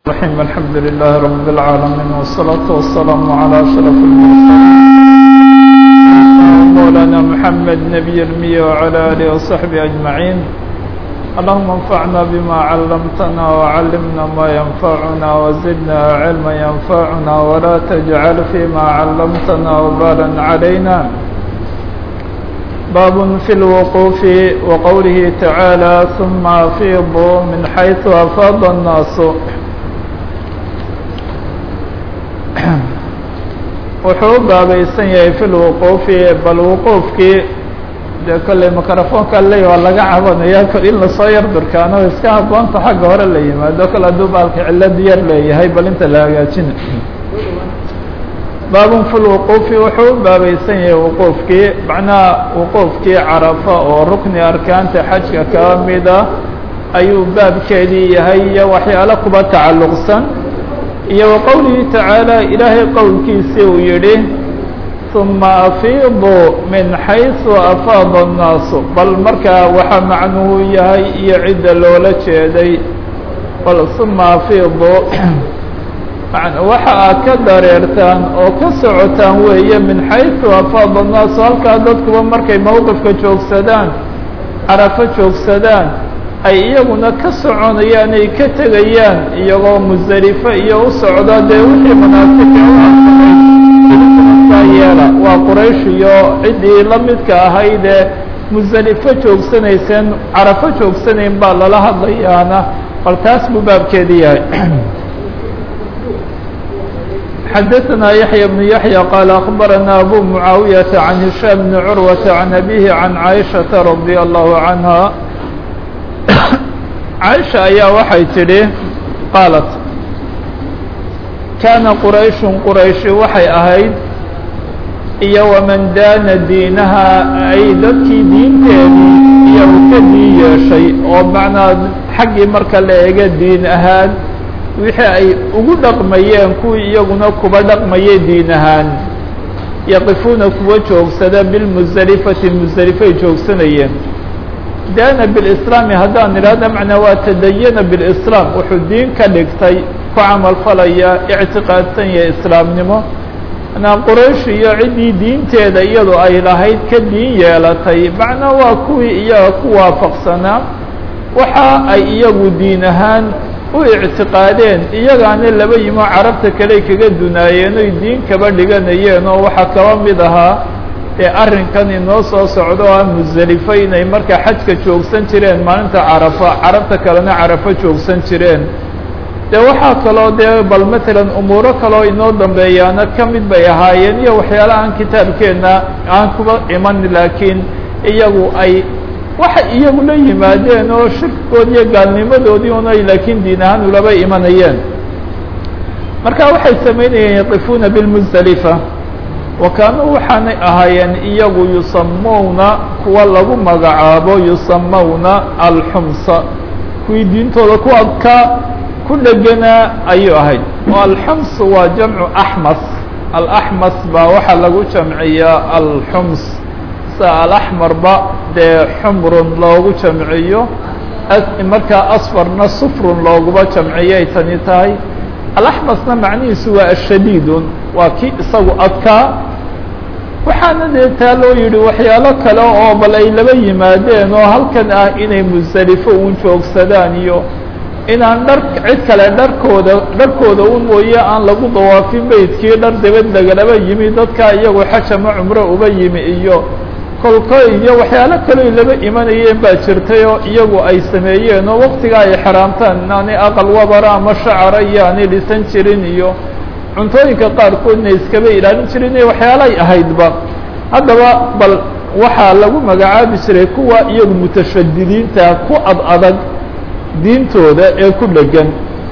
الرحيم الحمد لله رب العالمين والصلاة والسلام على أشرف المرسلين مولانا محمد نبي المية وعلى آله وصحبه أجمعين اللهم انفعنا بما علمتنا وعلمنا ما ينفعنا وزدنا علما ينفعنا ولا تجعل فيما علمتنا وبالا علينا باب في الوقوف وقوله تعالى ثم أفيضوا من حيث أفاض الناس wuxuu u baabaysan yahay fi lwuquufi bal wuquufkii dee kolley microfonka ley waa laga cabanaya kol in lasoo yar durkaano iska haboonta xagga hore la yimaado kol hadduu baalka cilad yar leeyahay bal inta la hagaajina baabun fi lwuquufi wuxuu u baabaysan yahay wuquufkii macnaha wuquufkii carafa oo rukni arkaanta xajka kaa mida ayuu baabkeedii yahay iyo waxyaalo kuba tacalluqsan iyo wa qowlihi tacaala ilaahay qowlkiisii uu yidhi ثuma afiiduu min xayثu afaada الnaasu bal markaa waxa macnuhu yahay iyo cidda loola jeeday bal ثuma afiiduu waxa aad ka dareertaan oo ka socotaan weeye min xayثu afaada الnaasu halkaa dadkuba markay mowqifka joogsadaan carafo joogsadaan ay iyaguna ka soconayaan ay ka tegayaan iyagoo musdelifo iyo u socda dee wixii munaafiqiintaa yeela waa quraysh iyo ciddii la midka ahaydee musdelifo joogsanayseen carafo joogsanayn baa lala hadlayaana bal taas buu baabkeedi yahay xadaثna yaحyى بن yaحyى qال أخbarana abu muعaawiyaةa عan هiشhام بن curwaةa عan أbيه عan caiشhaةa رadي الlه عanهa caaisha ayaa waxay tidhi qaalat kaana qurayshun qurayshi waxay ahayd iyo waman daana diinaha ay dadkii diinteedii iyo u ka diin yeeshay oo macnaa xaggii marka la eega diin ahaan wixii ay ugu dhaqmayeen kuwii iyaguna kuba dhaqmayay diin ahaan yaqifuuna kuwa joogsada bilmusdelifati musdelifay joogsanayeen daana bilislaami haddaan idhaahda macnaa waa tadayana bilislaam wuxuu diin ka dhigtay ku camal falaya ictiqaadsan yahay islaamnimo manaa quraysh iyo ciddii diinteeda iyadu ay lahayd ka diin yeelatay macnaa waa kuwii iyaga ku waafaqsanaa waxa ay iyagu diin ahaan u ictiqaadeen iyagaana laba yimo carabta kale kaga dunaayeen oy diin kaba dhiganayeen oo waxaa kaba mid ahaa ee arrinkan inoo soo socdo o ah musdelifo inay markaa xajka joogsan jireen maalinta carafa carabta kalena carafo joogsan jireen dee waxaa kaloo dee bal matalan umuuro kaloo inoo dambeeyaana ka mid bay ahaayeen iyo waxyaala aan kitaabkeenna aan kuba iman laakiin iyagu ay waxay iyagu la yimaadeen oo shirkigood iyo gaalnimadoodii unay laakiin diin ahaan ulaba imanayeen marka waxay samaynayeen yaqifuuna bilmusdelifa wa kaanuu waxaanay ahaayeen iyagu yusamawna kuwa lagu magacaabo yusamawna alxumsa kuwii diintooda ku adkaa ku dheganaa ayuu ahayd oo alxums waa jamcu axmas alaxmas baa waxaa lagu jamciyaa alxums sa alaxmarba dee xumrun loogu jamciyo markaa asfarna sufrun looguba jamciyay tani tahay alaxmasna macnihiisu waa ashadiidun waa kii isagu adkaa waxaana dee taa loo yidhi waxyaalo kale oo bal ay laba yimaadeen oo halkan ah inay musdelifo uun joogsadaan iyo inaan dhar cid kale dharkooda dharkooda un mooye aan lagu dawaafin beydkii dhar dabad lagalaba yimi dadkaa iyagu xajama cumro uba yimi iyo kolko iyo waxyaalo kaleo laba imanayeen baa jirtay oo iyagu ay sameeyeen oo waktigaa ay xaraamtaan inaanay aqal wabara ama shacara iyo aanay dhisan jirin iyo cuntooyinka qaarkoodna iskaba ilaalin jirin iyo waxyaalay ahaydba haddaba bal waxaa lagu magacaabi jiray kuwa iyagu mutashadidiinta ku ad adag diintooda ee ku dhegan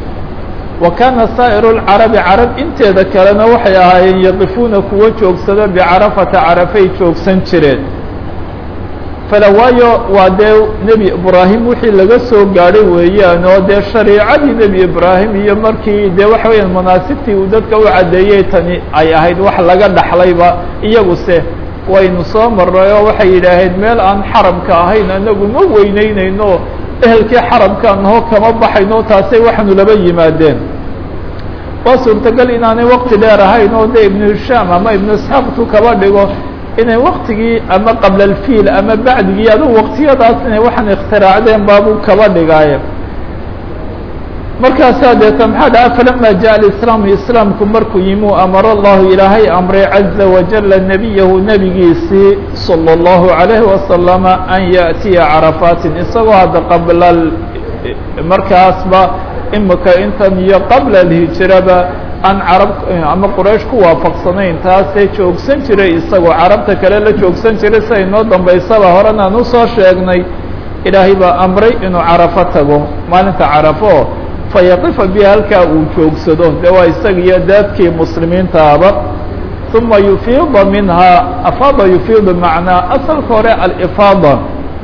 wa kaana saa'iru lcarabi carab inteeda kalena waxay ahaayeen yaqifuuna kuwa joogsada bicarafata carafay joogsan jireen fala waayo waa dee nebi ibraahim wixii laga soo gaadhay weeyaan oo dee shariicadii nebi ibraahim iyo markii dee waxa weeyaan manaasibtii uu dadka u caddeeyey tani ay ahayd wax laga dhaxlayba iyaguse waynu soo marray oo waxay yidhaaheen meel aan xaramka ahayn anagu ma weyneyneyno ehelkii xaramkaan nahoo kama baxayno taasay waxaanu laba yimaadeen waa suurtagal inaanay waqti dheer ahayn oo de ibnu hishaam ama ibnu isxaaqtu kaba dhigo inay waktigii ama qabla alfiil ama bacdigii adugu waqtiyadaas inay waxaan ikhtiraacdeen baabuu kaba dhigaaye markaasaa deeta maxaa dhaha falama jaءa alislaamu islaamku markuu yimi u amara allahu ilaahay amray caza wajala nebiyahu nebigiisii salى اllahu عalayhi wasalama an yaأtiya carafaatin isagoo hadda qabla markaasba imika intan iyo qabla alhijraba aan carab ama quraysh ku waafaqsanayn taasee joogsan jiray isagoo carabta kale la joogsan jiray sida inoo dambaysaba horena aan usoo sheegnay ilaahay baa amray inuu carafo tago maalinta carafo fayaqifa biha halkaa uu joogsado de waa isaga iyo daadkii muslimiintaaba uma yufiida minhaa afaada yufiidu macnaa asalka hore alifaada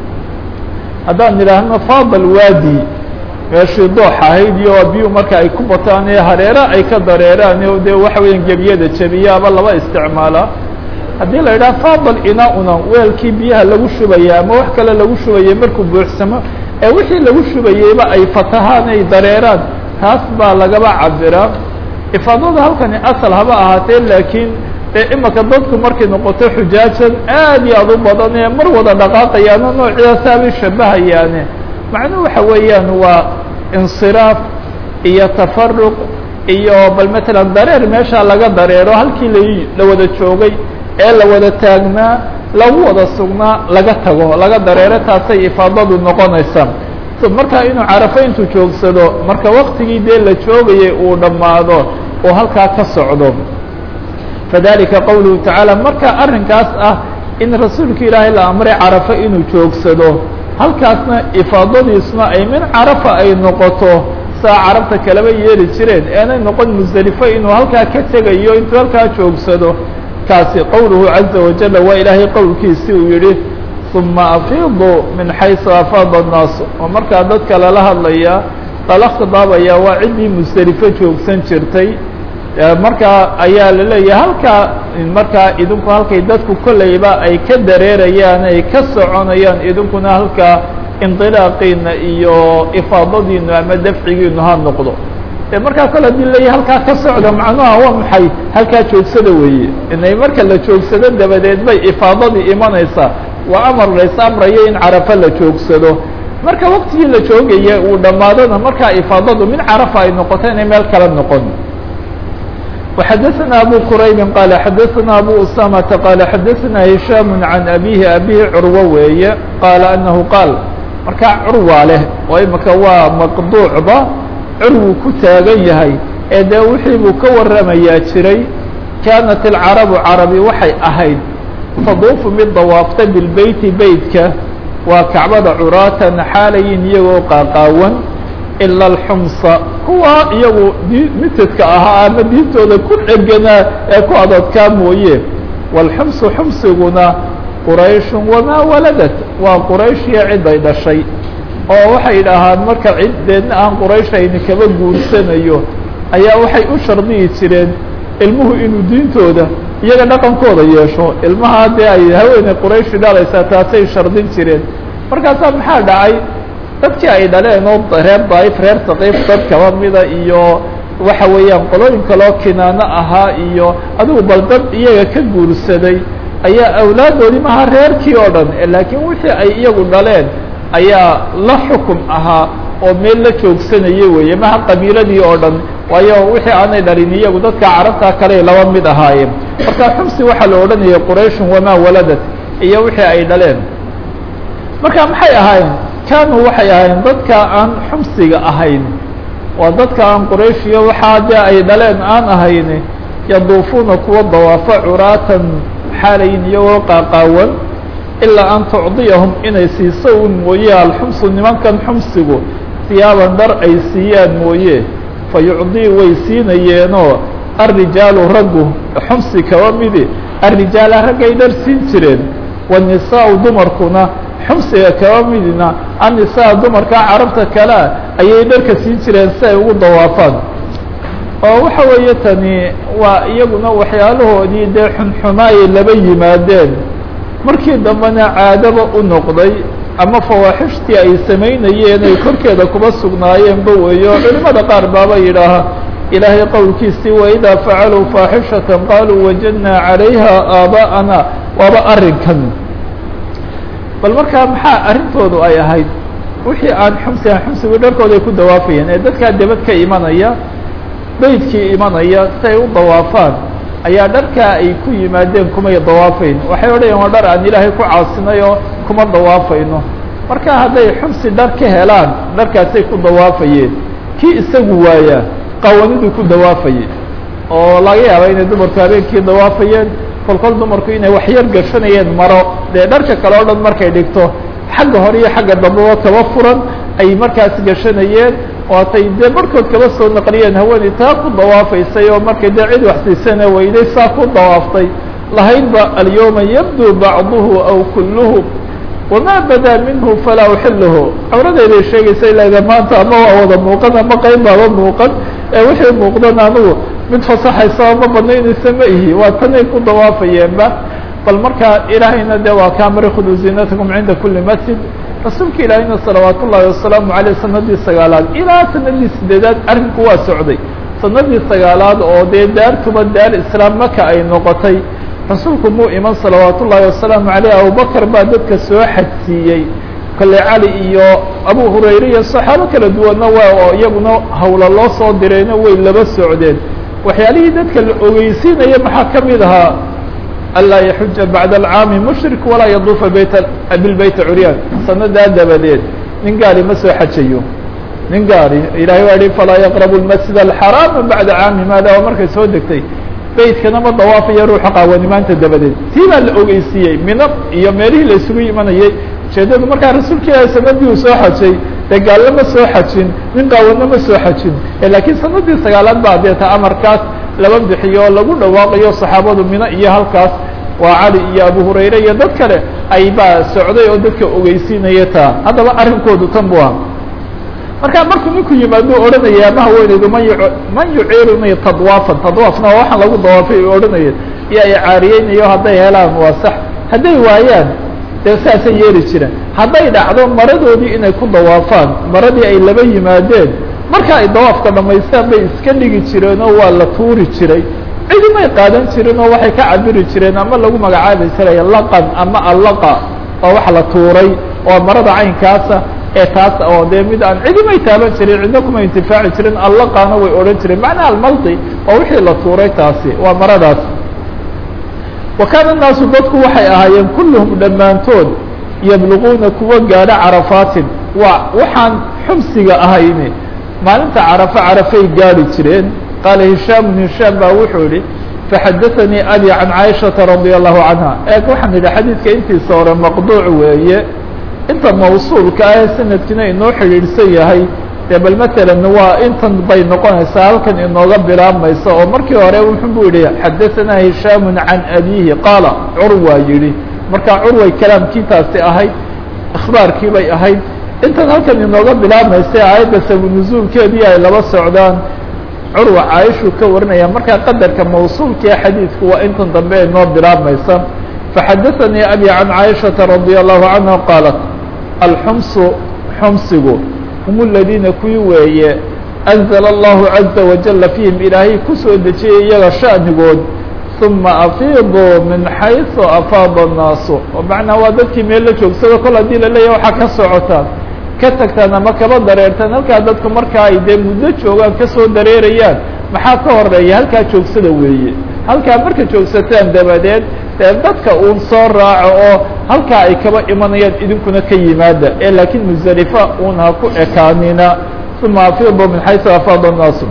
haddaan idhaahno faada alwaadi meeshii doox ahayd iyo biyu marka ay ku bataan ee hareera ay ka dareeraan o de waxa weeyaan gebiyada jebiyaaba laba isticmaala haddii la yidhaha faadal inaa-una weelkii biyaha lagu shubaya ama wax kale lagu shubaya markuu buuxsamo ee wixii lagu shubayeyba ay fatahaan ay dareeraan taas baa lagaba cabiraa ifaadada halkani asal haba ahaatee laakiin dee imika dadku markay noqoto xujaajan aad iyo aad u badan ee mar wada dhaqaaqayaano noocidaasabay shabahayaane macnuhu waxa weeyaan waa insiraaf iyo tafaruq iyo bal matalan dareer meesha laga dareero halkii la la wada joogay ee la wada taagnaa lagu wada sugnaa laga tago laga dareero taasay ifaadadu noqonaysaa markaa inuu carafo intuu joogsado marka waktigii dee la joogayay uu dhammaado oo halkaa ka socdo fadalika qowluhu tacaala marka arrinkaas ah in rasuulka ilaahay la amray carafo inuu joogsado halkaasna ifaadadiisna ay min carafa ay noqoto saa carabta kaleba yeeli jireen eenay noqon musdelifo inuu halkaa ka tegayo intuu halkaa joogsado kaasi qowluhu caza wajala waa ilaahay qowlkiisi uu yihi uma afiidu min xaysu afaada الnaas oo markaa dadka lala hadlaya lala khidaabaya waa ciddii musdelifo joogsan jirtay markaa ayaa la leeyahay halkaa markaa idinku halkay dadku kolleyba ay ka dareerayaan ay ka soconayaan idinkuna halkaa indilaaqiina iyo ifaadadiinu ama dafcigiinu ha noqdo e markaa kole hadii leeyahay halkaa ka socda macnuha waa maxay halkaa joogsada weeye inay marka la joogsado dabadeed bay ifaadadii imanaysaa waa amar lays amrayo in carafo la joogsado marka waktigii la joogaya uu dhammaadona markaa ifaadadu min carafa ay noqoto inay meel kala noqon وxdثnا أbو qرayb qال xdثnا أbو أسامة qال xdثnا هiشhام عن أbيه أbيه curwo weeye qال أنه qاal markaa curwa leh oo imika waa maqduucba curwu ku taagan yahay ee dee wixii buu ka waramayaa jiray kaanat الcarabu carabi waxay ahayd taduufu mid dawaafta bilbeyti beytka waa kacbada curaatan xaalayin iyagoo qaaqaawan ilا الxumsa kuwa iyagu di mitadka ahaa ama diintooda ku dheganaa ee ku adadkaa mooye wاlxumsu xumsiguna quraysh wamaa waladat waa quraysh iyo ciday dhashay oo waxay dhahaan marka ciddeedna aan quraysh ayni kaba guursanayo ayaa waxay u shardiyi jireen ilmuhu inuu diintooda iyaga dhaqankooda yeesho ilmaha dee ay haweeney qurayshi dhalaysaa taasay shardin jireen markaasaa maxaa dhacay dadkii ay dhaleen oo reer daif reer saqiif dad kaba mida iyo waxa weeyaan qolooyin kaloo kinaano ahaa iyo adigu bal dad iyaga ka guursaday ayaa awlaadoodii maha reerkii oo dhan laakiin wixii ay iyagu dhaleen ayaa la xukum ahaa oo meel la joogsanayay weeye maha qabiiladii oo dhan waayo wixii aanay dhalin iyagu dadka carabta kale laba mid ahaayeen marka xumsi waxaa la odhanayay qurayshun wamaa waladat iyo wixii ay dhaleen marka maxay ahaayeen kaanuu waxay ahaayeen dadka aan xumsiga ahayn waa dadka aan quraysh iyo waxaa dee ay dhaleen aan ahayn yaduufuuna kuwa dawaafo curaatan xaalayin iyagoo qaaqaawan ilaa an tucdiyahum inay siiso un mooye alxumsu nimankan xumsigu siyaaban dhar ay siiyaan mooye fa yucdii way siinayeenoo alrijaalu raggu xumsi kaba midi alrijaala raggay dhar siin jireen wanisaau dumarkuna xumsiga kaba midina annisaa dumarka carabta kalea ayay dharka siin jireen si ay ugu dawaafaan oo waxa weeye tani waa iyaguna waxyaalahoodii dee xunxumaayay laba yimaadeen markii dambena caadaba u noqday ama fawaaxishtii ay samaynayeen ay korkeeda kuba sugnaayeenba weeyo culimada qaar baaba yidhaaha ilaahay qowlkiisii waidaa facaluu faaxishata qaaluu wajadnaa calayha aaba'ana waaba arrinkan bal markaa maxaa arrintoodu ay ahayd wixii aan xumsi aan xumsigu dharkooda ay ku dawaafayeen ee dadkaa debad ka imanaya beydkii imanaya si ay u dawaafaan ayaa dharkaa ay ku yimaadeen kumay dawaafayn waxay odhayeen waa dhar aan ilaahay ku caasinay oo kuma dawaafayno marka hadday xumsi dhar ka helaan dharkaasay ku dawaafayeen kii isagu waayaa qawaniduu ku dawaafayey oo laga yaaba inay dumarku habeenkii dawaafayeen kolkol dumarku inay waxyar gashanayeen maro dee dharka kale o dhan markay dhigto xagga hore iyo xagga dambeba kaba furan ay markaas gashanayeen waatay dee barhkood kaba soo naqliyeen haweeney taa ku dawaafaysay oo markay dee cid waxsiisana weyday saa ku dawaaftay lahaydba alyawma yabdu bacduhu aw kulluhu wamaa badaa minhu falaa uxiluhu cawradeeday sheegaysa ilaa maanta ama waa wada muuqan ama qayb baaba muuqan ee wixii muuqdan anigu mid fasaxaysa ma banaynaysa ma ihi waa tanay ku dawaafayeenba bal markaa ilaahayna de waa kaamari khuduu ziinatakum cinda kuli masjid rasuulka ilaahayna salawaat ullaahi wasalaamu aleyh sanadii sagaalaad ilaa sanadii sideedaad arrinku waa socday sanadii sagaalaad oo dee daartuba daar islaam maka ay noqotay rasuulku muu iman salawaat ullaahi wasalaamu aleyh abubakar baa dadka soo xadsiiyey kale cali iyo abu hurayre iyo saxaabo kala duwanna waa oo iyaguna hawla loo soo dirayna way laba socdeen waxyaalihii dadka la ogeysiinaya maxaa ka mid ahaa anlaa yaxuja bacda alcaami mushrik walaa yaduufa bayt bilbeyta curyaan sanadaa dabadeed nin gaari ma soo xajayo nin gaari ilahay waa yihi falaa yaqrabu lmasjid alxaraama bacda caami maada waa markay soo degtay beytkana ma dawaafayo ruuxa qaawanimaanta dabadeed tii baa la ogeysiiyey mina iyo meelihii la isugu imanayay ujeedadu markaa rasuulka ilaahi sanadii uu soo xajay dee gaallo ma soo xajin nin qaawanno ma soo xajin laakiin sanadii sagaalaad baa deeta amarkaas laba bixiyo oo lagu dhawaaqayo saxaabadu mino iyo halkaas waa cali iyo abu hurayre iyo dad kale ay baa socday oo dadka ogeysiinaya taa haddaba arrinkoodu tan bu aha marka markuu ninku yimaado odhanaya ama haweeneydu man yu man yuciiruni tadwaafan tadwaafna waa waxaan lagu dawaafay odhanaya iyo ay caariyeynayo hadday helaan waa sax hadday waayaan dee saasay yeeli jireen hadday dhacdo maradoodii inay ku dawaafaan maradii ay laba yimaadeen marka ay dawaafka dhamaystaan bay iska dhigi jireen oo waa la tuuri jiray cidimay qaadan jirin oo waxay ka cabiri jireen ama lagu magacaabi jiray laqan ama allaqa oo wax la tuuray oo marada caynkaasa ee taas oo dee mid aan cidimay taaban jirin cidna kuma intifaaci jirin allaqana way odhan jireen macnaha almaldi oo wixii la tuuray taasi waa maradaas wa kaana الnaasu dadku waxay ahaayeen kulluhum dhammaantood yabluquuna kuwa gaadho carafaatin waa waxaan xumsiga ahayni maalinta carafo carafay gaadhi jireen qaala hishaam hishaam baa wuxuu yihi faxadaanii abi can caaishaةa radia allahu canha eeg waxaan idhi xadiidka intiisa hore maqduuc weeye inta mawsuulka ah ee sanadkiina inoo xidhiidhsan yahay dee bal matalan waa intan bay noqonaysaa halkan inooga bilaabmaysa oo markii hore wuxuu bu yihi xadaanaa hishaamu can abihi qaala curwa yihi markaa curway kalaamkii taasi ahayd ikhbaarkii bay ahayd intan halkan inooga bilaabmaysa aayadda sabunuzuulkeedii ay laba socdaan curwa caaishuu ka warinaya markaa qadarka mawsuulkae xadiidku waa intan dambe inoo bilaabmaysa faxadaanii abi can caaishaةa radia allahu canha qaalat alxumsu xumsigu hum aladiina kuwii weeye anzla allahu caza wajala fiihim ilaahay kusoo dejiyay iyaga sha'nigood uma afiiduu min xayثu afaada الnaasu oo macnaa waa dadkii meel la joogsado kol haddii laleeyahy waxaa ka socotaan ka tagtaan ama kaba dareertaan halkaa dadku markaa ay dee muddo joogaan kasoo dareerayaan maxaa ka horeeya halkaa joogsada weeye halkaa marka joogsataan dabadeed dee dadka uun soo raaco oo halkaa ay kaba imanayaan idinkuna ka yimaada ee laakiin musdalifa uun ha ku ekaanina uma afiidu min xaysu afaada الnaasu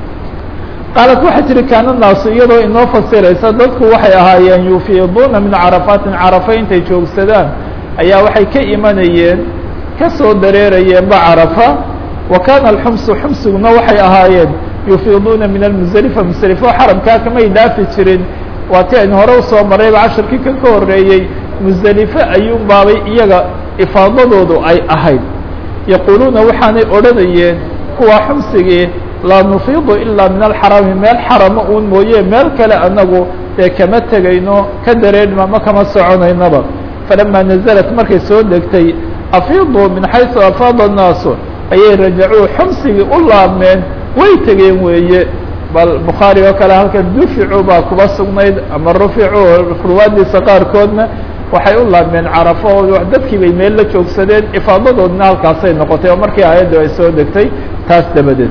qaalat waxay tihi kaana naasu iyadoo inoo fasiraysa dadku waxay ahaayeen yufiiduuna min carafaatin carafa intay joogsadaan ayaa waxay ka imanayeen kasoo dareerayeenba carafa wa kaana alxumsu xumsiguna waxay ahaayeen yufiiduuna min almusdelifa musdelifo xaramkaa kamay dhaafi jirin waa ti aynu hore usoo marayba casharkii kan ka horeeyey musdelifo ayuun baabay iyaga ifaadadoodu ay ahayd yaquuluuna waxaanay odhanayeen kuwa xumsigii laa nufiidu ilaa min alxarami meel xarama uun mooye meel kale anagu dee kama tegayno ka dareerhma ama kama soconaynaba falamaa nazalat markay soo degtay afiiduu min xaysu afaada الnaasu ayay rajacuu xumsigii u laabmeen way tegeen weeye bal bukhaari oo kale halkan duficu baa kuba sugnayd ama ruficu ruwaadiisa qaarkoodna waxay u laabmeen carafo oo dadkii bay meel la joogsadeen ifaadadoodna halkaasay noqotay oo markii aayaddu ay soo degtay taas dabadeed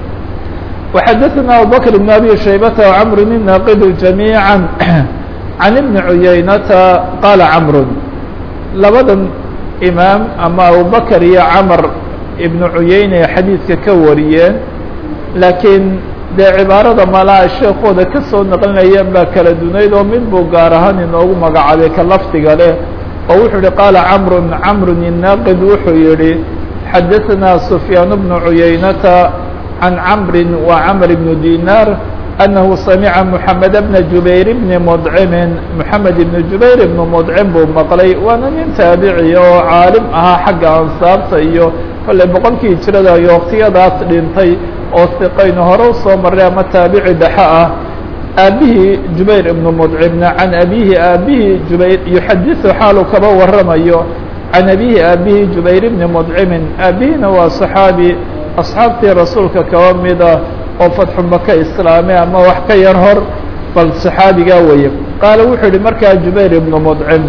وxadثna abubكر بن أbي شhaybة وcمr الناqd جamيعا عن بن عuyaynata qاla cمr labadan imaam ama abubكر iyo cmr iبن عuyeyne xadiidka ka wariyeen laakiin dee cibaarada malaa sheekooda ka soo naqlinayeen baa kala dunayd oo mid buu gaar ahaan inoogu magacaabay ka lafdiga leh oo wuxuu yihi qaala cmr cmr الناqd wuxuu yihi xadaثna سfyaan بن عuyaynata عن cمر وcمر بن ديناr أنه سمع محمد بن جuبير بن مdcم محمد بن جuبير بن مdcم buu mqlay waana nin taaبعي oo caalim ahaa xagga ansaabta iyo kole boqolkii hijrada iyo wktiyadaas dhintay oo siqaynu hore usoo maray ama taaبici dhexe ah aabihii جuبير بن مdcمna عan أbيهi aabihii جuبير يxadiث xaalu kaba waramayo عan أbيهi aabihii جuبير بن مdcم aabihina waa صحاaبي asxaabtii rasuulka kaba mida oo fatxu maka islaame ama wax ka yar hor bal saxaabigaa weeye qaala wuxuu yihi markaa jubayr ibnu mudcim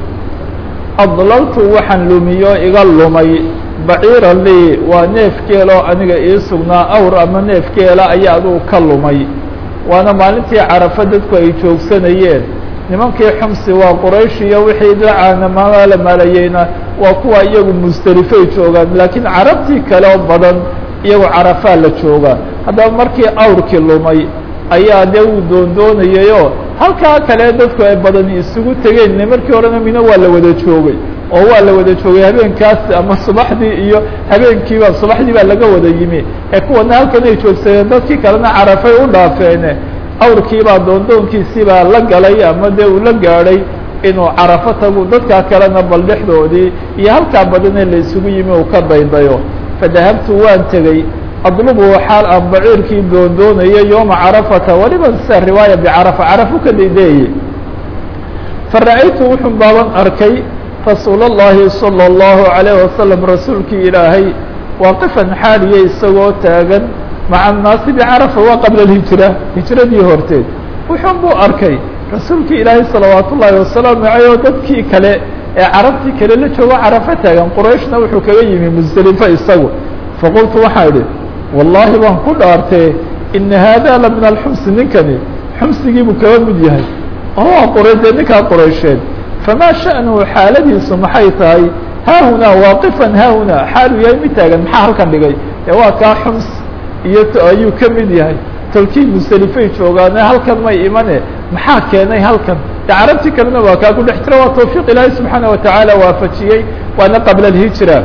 adlaltu waxaan lumiyo iga lumay baciira lii waa neef geeloo aniga ii sugnaa awr ama neef geela ayaa adugu ka lumay waana maalintii carafa dadku ay joogsanayeen nimankii xumsi waa quraysh iyo wixii dacaana maala maalayeyna waa kuwa iyagu musdelifay joogaan laakiin carabtii kale oo badan iyagoo carafaa la joogaa haddaba markii awrkii lumay ayaa dee uu doondoonayayoo halkaa kale dadku ay badani isugu tegeen markii horena mino waa la wada joogay oo waa la wada joogay habeenkaas ama subaxdii iyo habeenkiiba subaxdii baa laga wada yimi ee kuwana halkan ay joogsadeen dadkii kalena carafay u dhaafeene awrkiibaa doondoonkiisiibaa la galay ama dee uu la gaadhay inuu carafo tagu dadkaa kalena bal dhexdoodii iyo halkaa badanee la isugu yimi uu ka daydayo fadahabtu waan tegey adlubu xaal aan baciirkii doondoonayo yooma carafata waliba sida riwaaya bicarafa carafu ka daydeeye fara'aytu wuxuu baaban arkay rasuul اllahi salى اllahu عalayه wasalam rasuulkii ilaahay waaqifan xaaliya isagoo taagan maca annaasi bicarafa waa qabla alhijra hijradii horteed wuxuun buu arkay rasuulkii ilaahay salawaat ullaahi wasalaamu aleyh oo dadkii kale ee carabtii kale la joogo carafo taagan qurayshna wuxuu kaga yimi musdelifo isagu faqultu waxaan idhi wallaahi baan ku dhaartee ina haada la min alxumsi ninkani xumsigiibuu kaga mid yahay oo waa qura dee ninkaa quraysheed famaa sha'nuhu xaaladiisu maxay tahay haahunaa waaqifan haahunaa xaaluu yahay mid taagan maxaa halkan dhigay ee waa kaa xums iyo ayuu ka mid yahay tolkii musdelifay joogaane halkan may imane maxaa keenay halkan de carabtii kalena waa kaa ku dhex jira waa tawfiiq ilaahay subxaana watacaala waafajiyey waana qabla alhijra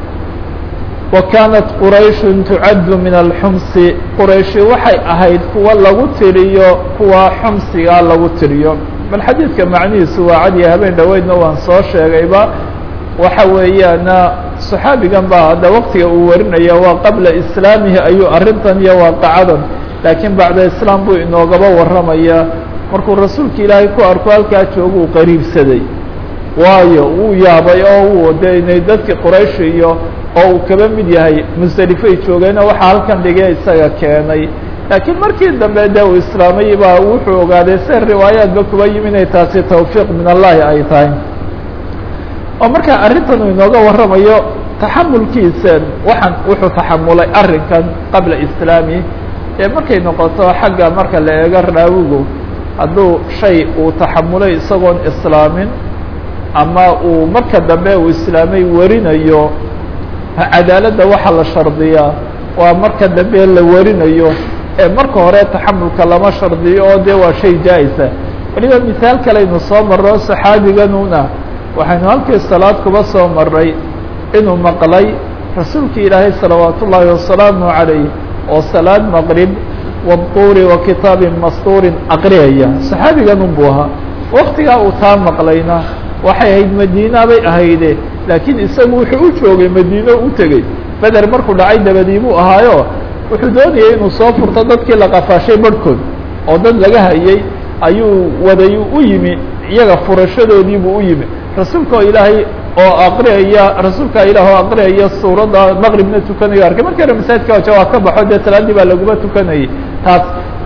wa kaanat qurayshun tucaddu min alxumsi qurayshi waxay ahayd kuwa lagu tiriyo kuwa xumsigaa lagu tiriyo bal xadiidka macnihiisu waa cadiya habeen dhoweydna waan soo sheegayba waxa weeyaana صaxaabigan ba hadda waktiga uu warinaya waa qabla islaamihi ayuu arrintan iyo waaqacadan laakiin bacda islaam buu inoogaba warramaya markuu rasuulka ilaahay ku arko halkaa jooga uu qariibsaday waayo wuu yaabay oo wuu de inay dadki quraysh iyo oo uu kaba mid yahay musdelifay joogeena waxaa halkan dhigay isaga keenay laakiin markii dambe de uu islaamay baa wuxuu ogaaday se riwaayaadba kuba yimi inay taasi tawfiiq min allahi ay tahay oo markaa arrintan uu inooga warramayo taxamulkiisa waxaan wuxuu taxamulay arrinkan qabla islaami ee markay noqoto xagga marka la eego raawigu hadduu shay uu taxamulay isagoon islaamin ama uu marka dambe uu islaamay warinayo cadaaladda waxaa la shardiyaa waa marka dambe la warinayo ee marka hore taxamulka lama shardiyo oo de waa shay jaa-isa weliba misaal kalaynu soo marro saxaabiganuna waxaynu halkii salaad kuba soo maray inuu maqlay rasuulkii ilaahay salawaat ullaahi wasalaamu calayh oo salaad maqrib waduuri wa kitaabin mastuurin aqriyaya saxaabigan unbuu ahaa waktigaa uu taa maqlayna waxay ahayd madiina bay ahayde laakiin isagu wuxuu u joogay madiino u tegey beder markuu dhacay dabadiibuu ahaayo wuxuu doonayay inuu soo furto dadkii la qafaashay barhkood oo dad laga hayay ayuu waday u yimi iyaga furashadoodiibuu u yimi rasuulka oo ilaahay oo aqriyaya rasuulka ilaah oo aqriyaya suuradda maqribna tukanayo arkay markii hore masaajidka waja waa ka baxo dee salaaddii baa laguma tukanayay taas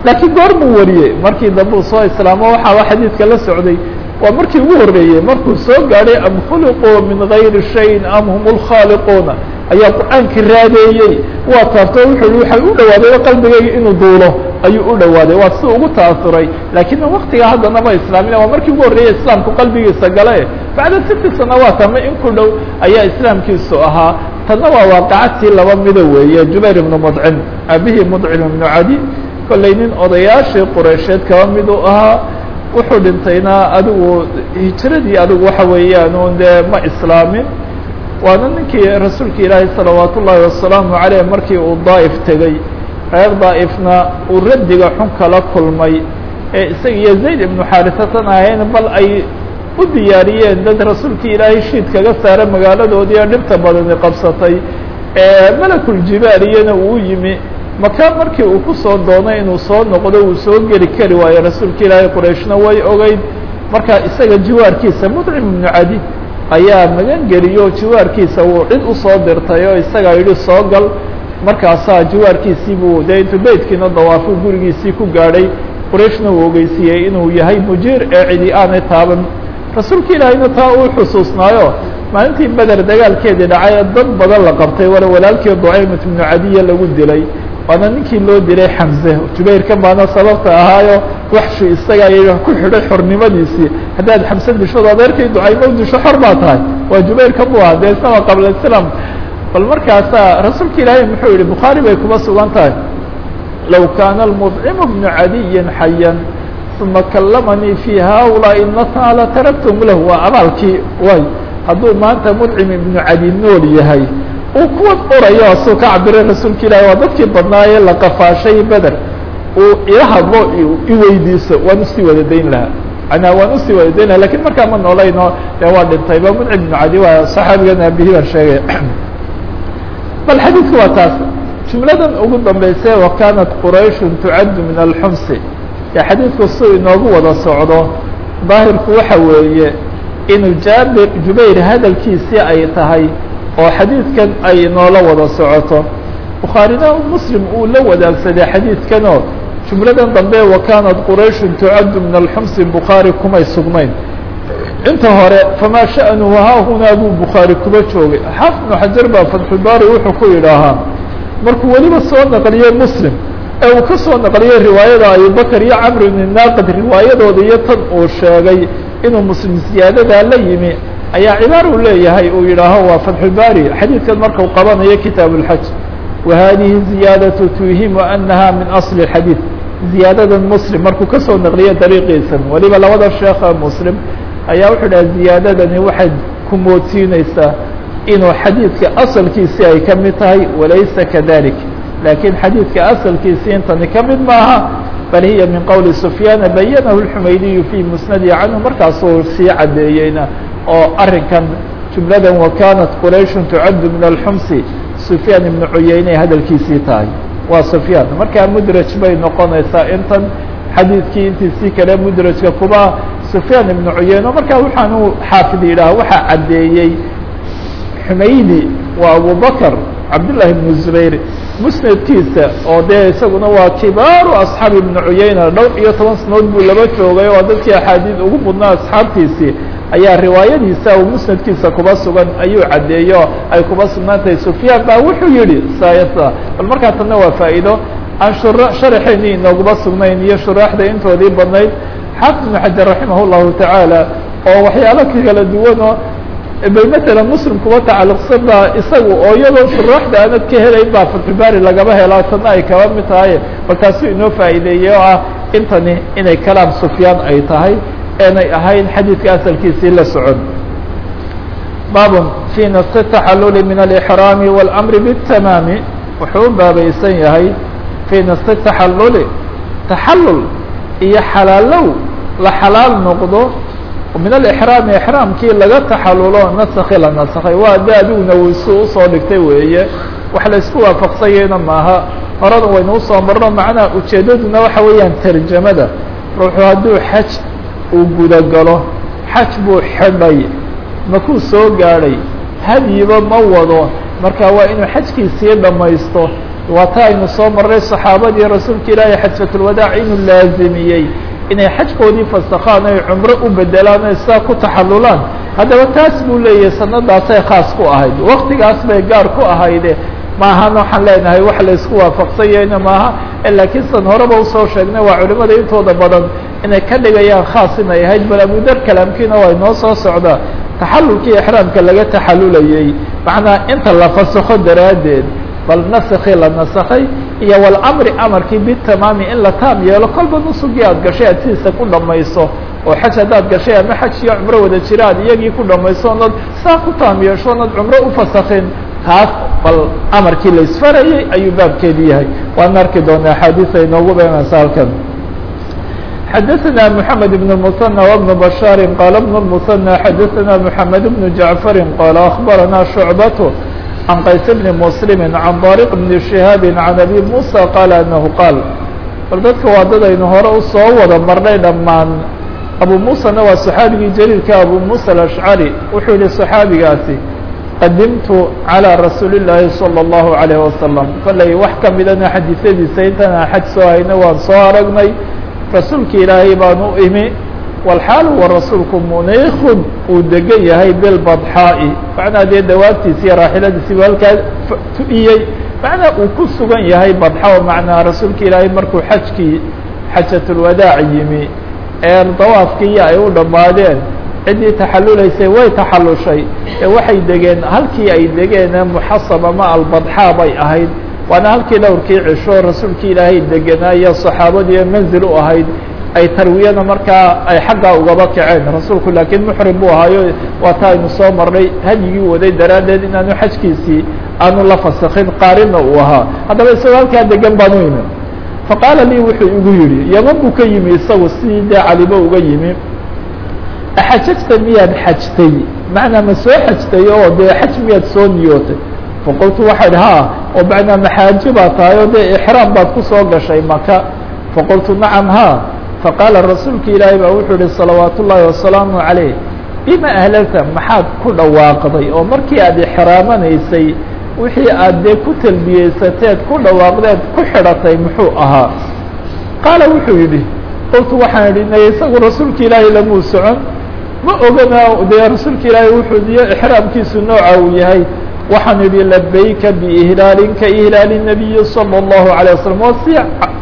laakiin goor buu wariyey markii dambe uu soo islaamo waxaaba xadiidka la socday waa markii ugu horreeyey markuu soo gaadhay am khuliquu min gayri shayin am hum lkhaaliquuna ayaa qur-aankii raadeeyey waa taabto wuxuu i waxay u dhawaaday qalbigayga inuu duulo ayuu u dhawaaday waa si ugu taasuray laakiin waktiga haddana ma islaamin waa markii ugu horreeyey islaamku qalbigiisa gale bacda siti sanawaat ama in ku dhow ayaa islaamkiisu ahaa tanna waa waaqacatii laba mida weeye jubayr ibnu mudcim aabihii mudcim ibnu cadi kollay nin odayaashii qureysheed kaba mid u ahaa wuxuu dhintayna adigu hijiradii adigu waxa weeyaan un dee ma islaamin waana ninkii rasuulka ilaahi salawaat ullaahi wasalaamu caleyh markii uu daa'if tegey reer daa'ifna uu raddiga xun kala kulmay ee isaga iyo zayd ibnu xaarisatan ahayn bal ay u diyaariyeen dad rasuulkii ilaahay shiid kaga saara magaaladoodii oo dhibta badani qabsatay ee malakuljibaariyana uu yimi maka markii uu ku soo doonay inuu soo noqdo uu soo geli kari waayo rasuulka ilaahay qurayshna way ogeyd marka isaga jiwaarkiisa mudcim ibnu cadi ayaa magan geliyo jiwaarkiisa uu cid usoo dirtay oo isagaa yidhi soo gal markaasaa jiwaarkiisii buu dee intuu beytkiina dawaafo gurigiisii ku gaadhay qurayshna uu ogeysiiyey inuu yahay mujiir ee cidi aanay taaban rasuulka ilaahayna taa uu xusuusnaayo maalintii beder dagaalkeedii dhacay dad badan la qabtay wala walaalkii ducaymat ibnu cadiya lagu dilay waana ninkii loo dilay xamse jubayrkan baana sababta ahaayo waxshu isaga ay ku xidhay xornimadiisii haddaad xamse dishood adeerkay ducaymo disho xor baa tahay waa jubayrkan bu aha dee isama qabla islaam bal markaasaa rasuulka ilaahay muxuu yihi bukhaari bay kuma sugan tahay low kaana almudcimu bnu cadiyin xayan uma kallamanii fi haulaai natna lataraktum lahu waa abaalkii way hadduu maanta mudcim ibnu cadi nool yahay uu kuwan orayo suu ka cabiray rasuulka ilahi waa dadkii badnaayee la qafaashay beder uu ila hadlo iweydiiso waan usii wada dayn lahaa manaa waan usii wada dayn laha lakin markaa ma noolayno dee waa dhintayba mudcim ibnu cadi waa saxaabigan aabihii baan sheegaya bal xadiidku waa taas jumladan ugu dambayse wa kaanat qurayshun tucaddu min alxumsi ee xadiidku suu inoogu wada socdo daahirku waxa weeye inuu jaabir jubayr hadalkiisii ay tahay oo xadiidkan ay noola wada socoto bukhaarina muslim uu la wadaagsaday xadiidkanoo jumladan dambe wa kaanat qurayshun tucaddu min alxumsi bukhaari kumay sugnayn inta hore famaa sha'nuhu haahunaa buu bukhaari kuba joogay xaafid ibnu xajar baa fatxulbaari wuxuu ku yidhaahaa markuu weliba soo naqliyey muslim ee uu ka soo naqliyey riwaayada abubakr iyo camr ibni naaqid riwaayadooda iyo tan uu sheegay inuu muslim ziyaadadaa la yimi ayaa cibaar uu leeyahay uu yidhaaho waa fatxulbaari xadiidkan markau qabanayo kitaab اlxaj wa hadihi ziyaadatu tuhimu anaha min asli اxadiid ziyaadadan muslim markuu kasoo naqliyo dariiqiisan weliba labada sheekha muslim ayaa wuxuu dhaha ziyaadadani waxay ku moodsiinaysaa inuu xadiidka asalkiisii ay ka mid tahay walaysa kadalik laakiin xadiidka asalkiisii intani ka mid maaha bal hiya min qowli sufyaana bayanahu اlxumaydiyu fii musnadi canhu markaasuu sii caddeeyeyna oo arrinkan jumladan wa kaanat qurayshun tucaddu min alxumsi sufyaan ibnu cuyeyney hadalkiisii tahay waa sufyaan markaa mudraj bay noqonaysaa intan xadiidkii intiisii kale mudrajka kuba sufyaan ibnu cuyeyne markaa waxaanu xaafid yidhaha waxaa caddeeyey xumaydi waa abubakr cabdullahi ibnu zubayr musnadkiisa oo dee isaguna waa kibaaru asxaabi ibnu cuyeyna dhowr iyo toban sanood buu laba joogay oo dadkii axaadiid ugu mudnaa asxaabtiisii ayaa riwaayadiisa uu musnadkiisa kuba sugan ayuu caddeeyo ay kuba sugnaan tahay sufyaan baa wuxuu yihi sayasa bal markaa tanna waa faa'iido aan sharaxeeni inooguma sugnayn iyo shuraaxda intoodii badnayd xaafid ibnu xajar raximah llahu tacaala oo waxyaalo kala duwanoo bal matalan muslim kuba tacalluqsan baa isagu oo iyadoo shuraaxda aanad ka helayn baa fatxubaari lagaba helaa tanna ay kaba mid tahay bal taasuu inoo faa'iideeyey oo ah intani inay kalaam sufyaan ay tahay eenay ahayn xadiidka asalkiisii la socon baabun fii nasi taxaluli min alixraami waاlamri biاtamaami wuxuu u baabaysan yahay fii nasi taxaluli taxalul iyo xalaalow la xalaal noqdo min alixraami ixraamkii laga taxalulo nasakhi la nasakhay waa de adiguna waysu usoo dhigtay weeye wax la isku waafaqsanyayna maaha horada waynu usoo marno macnaha ujeeddaduna waxa weeyaan tarjamada ruuxu hadduu xaj uu gudagalo xaj buu xidhay makuu soo gaadhay hadyiba ma wado marka waa inuu xajkiisii dhammaysto waa ta aynu soo maray saxaabadii rasuulka ilaahay xajatulwadaac inuu laazimiyey inay xajkoodii fasakhaan ay cumro u bedelaan ay sidaa ku taxalulaan haddaba taas buu leeyahay sanadaasay khaas ku ahayd waktigaas bay gaar ku ahayde maahan waxaan leenahay wax la isku waafaqsanyahayna maaha laakiin san horeba usoo sheegnay waa culimada intooda badan inay ka dhigayaan khaas inay ahayd bal abudar kalaamkiina waa inoo soo socdaa taxalulkii exraamka laga taxalulayey macnaa inta la fasakho daraaddeed bal naskii la nasakhay iyo walamri amarkii bitamaami in la taam yeelo kolba nusugii aad gashay aad sidiisa ku dhamayso oo xaj haddaad gashay ama xaj iyo cumro wada jira aad iyagii ku dhamayso oonad saa ku taam yeesho oonad cumro ufasakhin taas bal amarkii la isfarayey ayuu baabkeedi yahay waan arki doonaa axaadiis ay noogu beenaysa halkan xadaثna mحamed بن المثنى وبن بشhاr qال بن المثنى xadaثna محamed بن جaعفr qال أخbarana شhuعبة عن qays بن مسلم عن طارق بن شهاaب عن أbي موسى qال أنه qاal bal dadka waa dad aynu hore usoo wada marnay dhammaan abu musana waa صxaabigii jliilka abu muسى الأشعري wuxuu yihi صxaabigaasi qadimtu عalى rasuuli الlaahi صلى الlaهu عalيه وasلم falay wax kamidana xadiiثadiisa intana xaj soo hayna waan soo aragnay rasuulki ilaahay baan u imi walxaal wa rasuulku muniikun uu degan yahay bilbadxaa'i macnaa dee dawaabtiisi iyo raaxiladiisiibu halkaa tu'iyey macnaa uu ku sugan yahay badxa macnaa rasuulka ilaahay markuu xajkii xajatulwadaac yimi ee dawaafkiiyo ay u dhammaadeen ciddii taxalulaysay way taxalushay ee waxay degeen halkii ay degeene muxasab ama albadxaa bay ahayd waana halkii dhowrkii cisho rasuulkii ilaahay degenaayo saxaabadii manzil u ahayd ay tarwiyana markaa ay xaggaa ugaba kaceen rasuulku laakiin muxrim buu ahaayo waa ta aynu soo marnay hadyigii waday daraaddeed inaanu xajkiisii aanu la fasakin qaarina uu ahaa haddaba isagoo halkaa degan baan u imi faqaala lii wuxuu igu yidhi yaman buu ka yimi isagu sidii dee calibo uga yimi axajajta miyaad xajtay macnaa ma soo xajtay oo dee xaj miyaad soo niyootay faqultu waxaa idhi ha oo macnaa maxaaji baa tahay oo dee ixraam baad kusoo gashay maka faqultu nacam ha faqaala rasuulka ilaahay baa wuxuu yihi salawaat ullaahi wasalaamu calayh bima ahlalta maxaad ku dhawaaqday oo markii aad ixraamanaysay wixii aad dee ku talbiyeysateed ku dhawaaqdeed ku xidhatay muxuu ahaa qaala wuxuu yidhi qultu waxaan idhi nay isagu rasuulka ilaahay lamuu socon ma ogana dee rasuulka ilaahay wuxuu diyo ixraamkiisu nooca uu yahay waxaan idhi labayka biihlaalin ka ihlaali nabiyi salى اllahu عalيه waslm waa si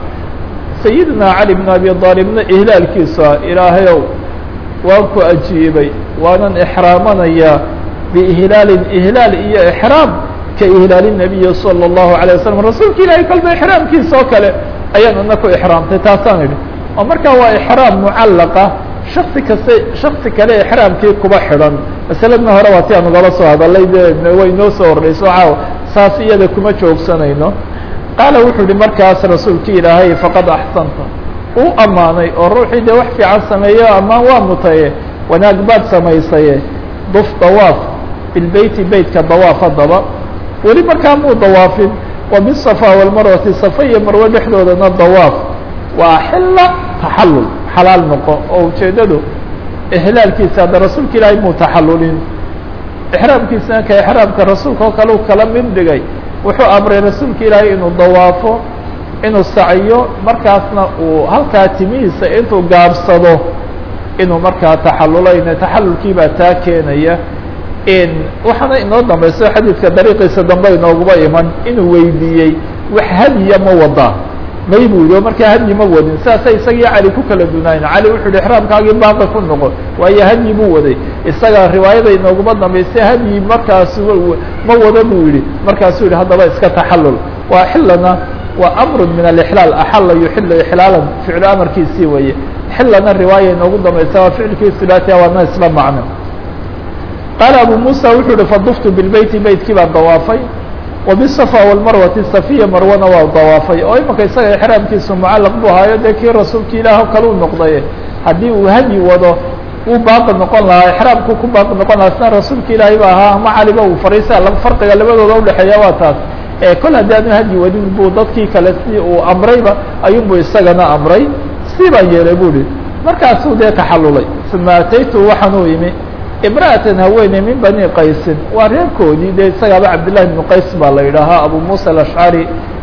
sayidina cali bn abi aalibna ihlaalkiisa ilaahayow waan ku ajiibay waanan ixraamanayaa biihlaalin ihlaal iyo ixraam ka ihlaali nabiyi salى اllahu عalيه waslm rasuulka ilahay kolba ixraamkiisa oo kale ayaan ina ku ixraamtay taasaan idhi oo markaa waa ixraam mucallaqa shaksi kaste shaksi kale ixraamkii kuba xidhan masaladna hore waa ti aan ugala soo hadalay de way noo soo ordhayso caaw saas iyada kuma joogsanayno qaala wuxuu yihi markaas rasuulki ilaahay faqad axsanta uu ammaanay oo ruuxii dee wax fiican sameeyo ammaan waa mutaye wanaag baad samaysaye duf dawaaf bilbeyti beytka dawaaf haddaba weli markaa muu dawaafin wa bisafa walmarwati safa iyo marwe dhexdoodana dawaaf waa xilla taxallul xalaal noqo oo ujeeddadu ihlaalkiisa hadda rasuulka ilaahay muu taxallulin ixraamkiisana ka ixraamka rasuulka oo kale u kala mid dhigay wuxuu amray rasuulka ilaahay inuu dawaafo inuu saciyo markaasna uu halkaa timihiisa intuu gaabsado inuu markaa taxalulayna taxallulkii baa taa keenaya waxaana inoo dambayso xadiidka dariiqiisa dambe inooguba iman inuu weydiiyey wax hadiya ma wadaa may buu yihi oo markaa hadyi ma wadin saasay isagii cali ku kala dunaayeen cali wuxuu yihi exraamkaagii baaqi ku noqon waayo hadyi buu waday isaga riwaayada inooguma dambaysay hadyi markaas ma wada buu yihi markaasuu yihi haddaba iska taxallul waa xilana waa amru min alixlaal axala yuxilu ixlaalan ficlu amarkiisii weeye xilana riwaaya inoogu dambaysa waa ficilkii silaatiha waana isla macno qaala abu musa wuxuu yihi faduftu bilbeyti beytkii baan dawaafay وبالصفا والmarwati safiya marwana waa dawaafay oo imika isaga exraamkiisu mucalaq bu ahaayo dee kii rasuulka ilaah kale u noqday haddii uu hadyi wado uu baaqi noqon lahaa exraamku ku baaqi noqon lahaa sina rasuulka ilaahay ba ahaa ama caliba uu fariisa farqiga labadooda udhexeeya waa taas kol haddii aanu hadyi wadin buu dadkii kale si uu amrayba ayuunbu isagana amray si baan yeelay bu hi markaasuu dee taxallulay uma ataytu waxaan u imi imra'atan haweeney min bani qaysin waa reerkoodii dee isagaaba cabdillahi bnu qays baa la yidhaahaa abu muusa alashcari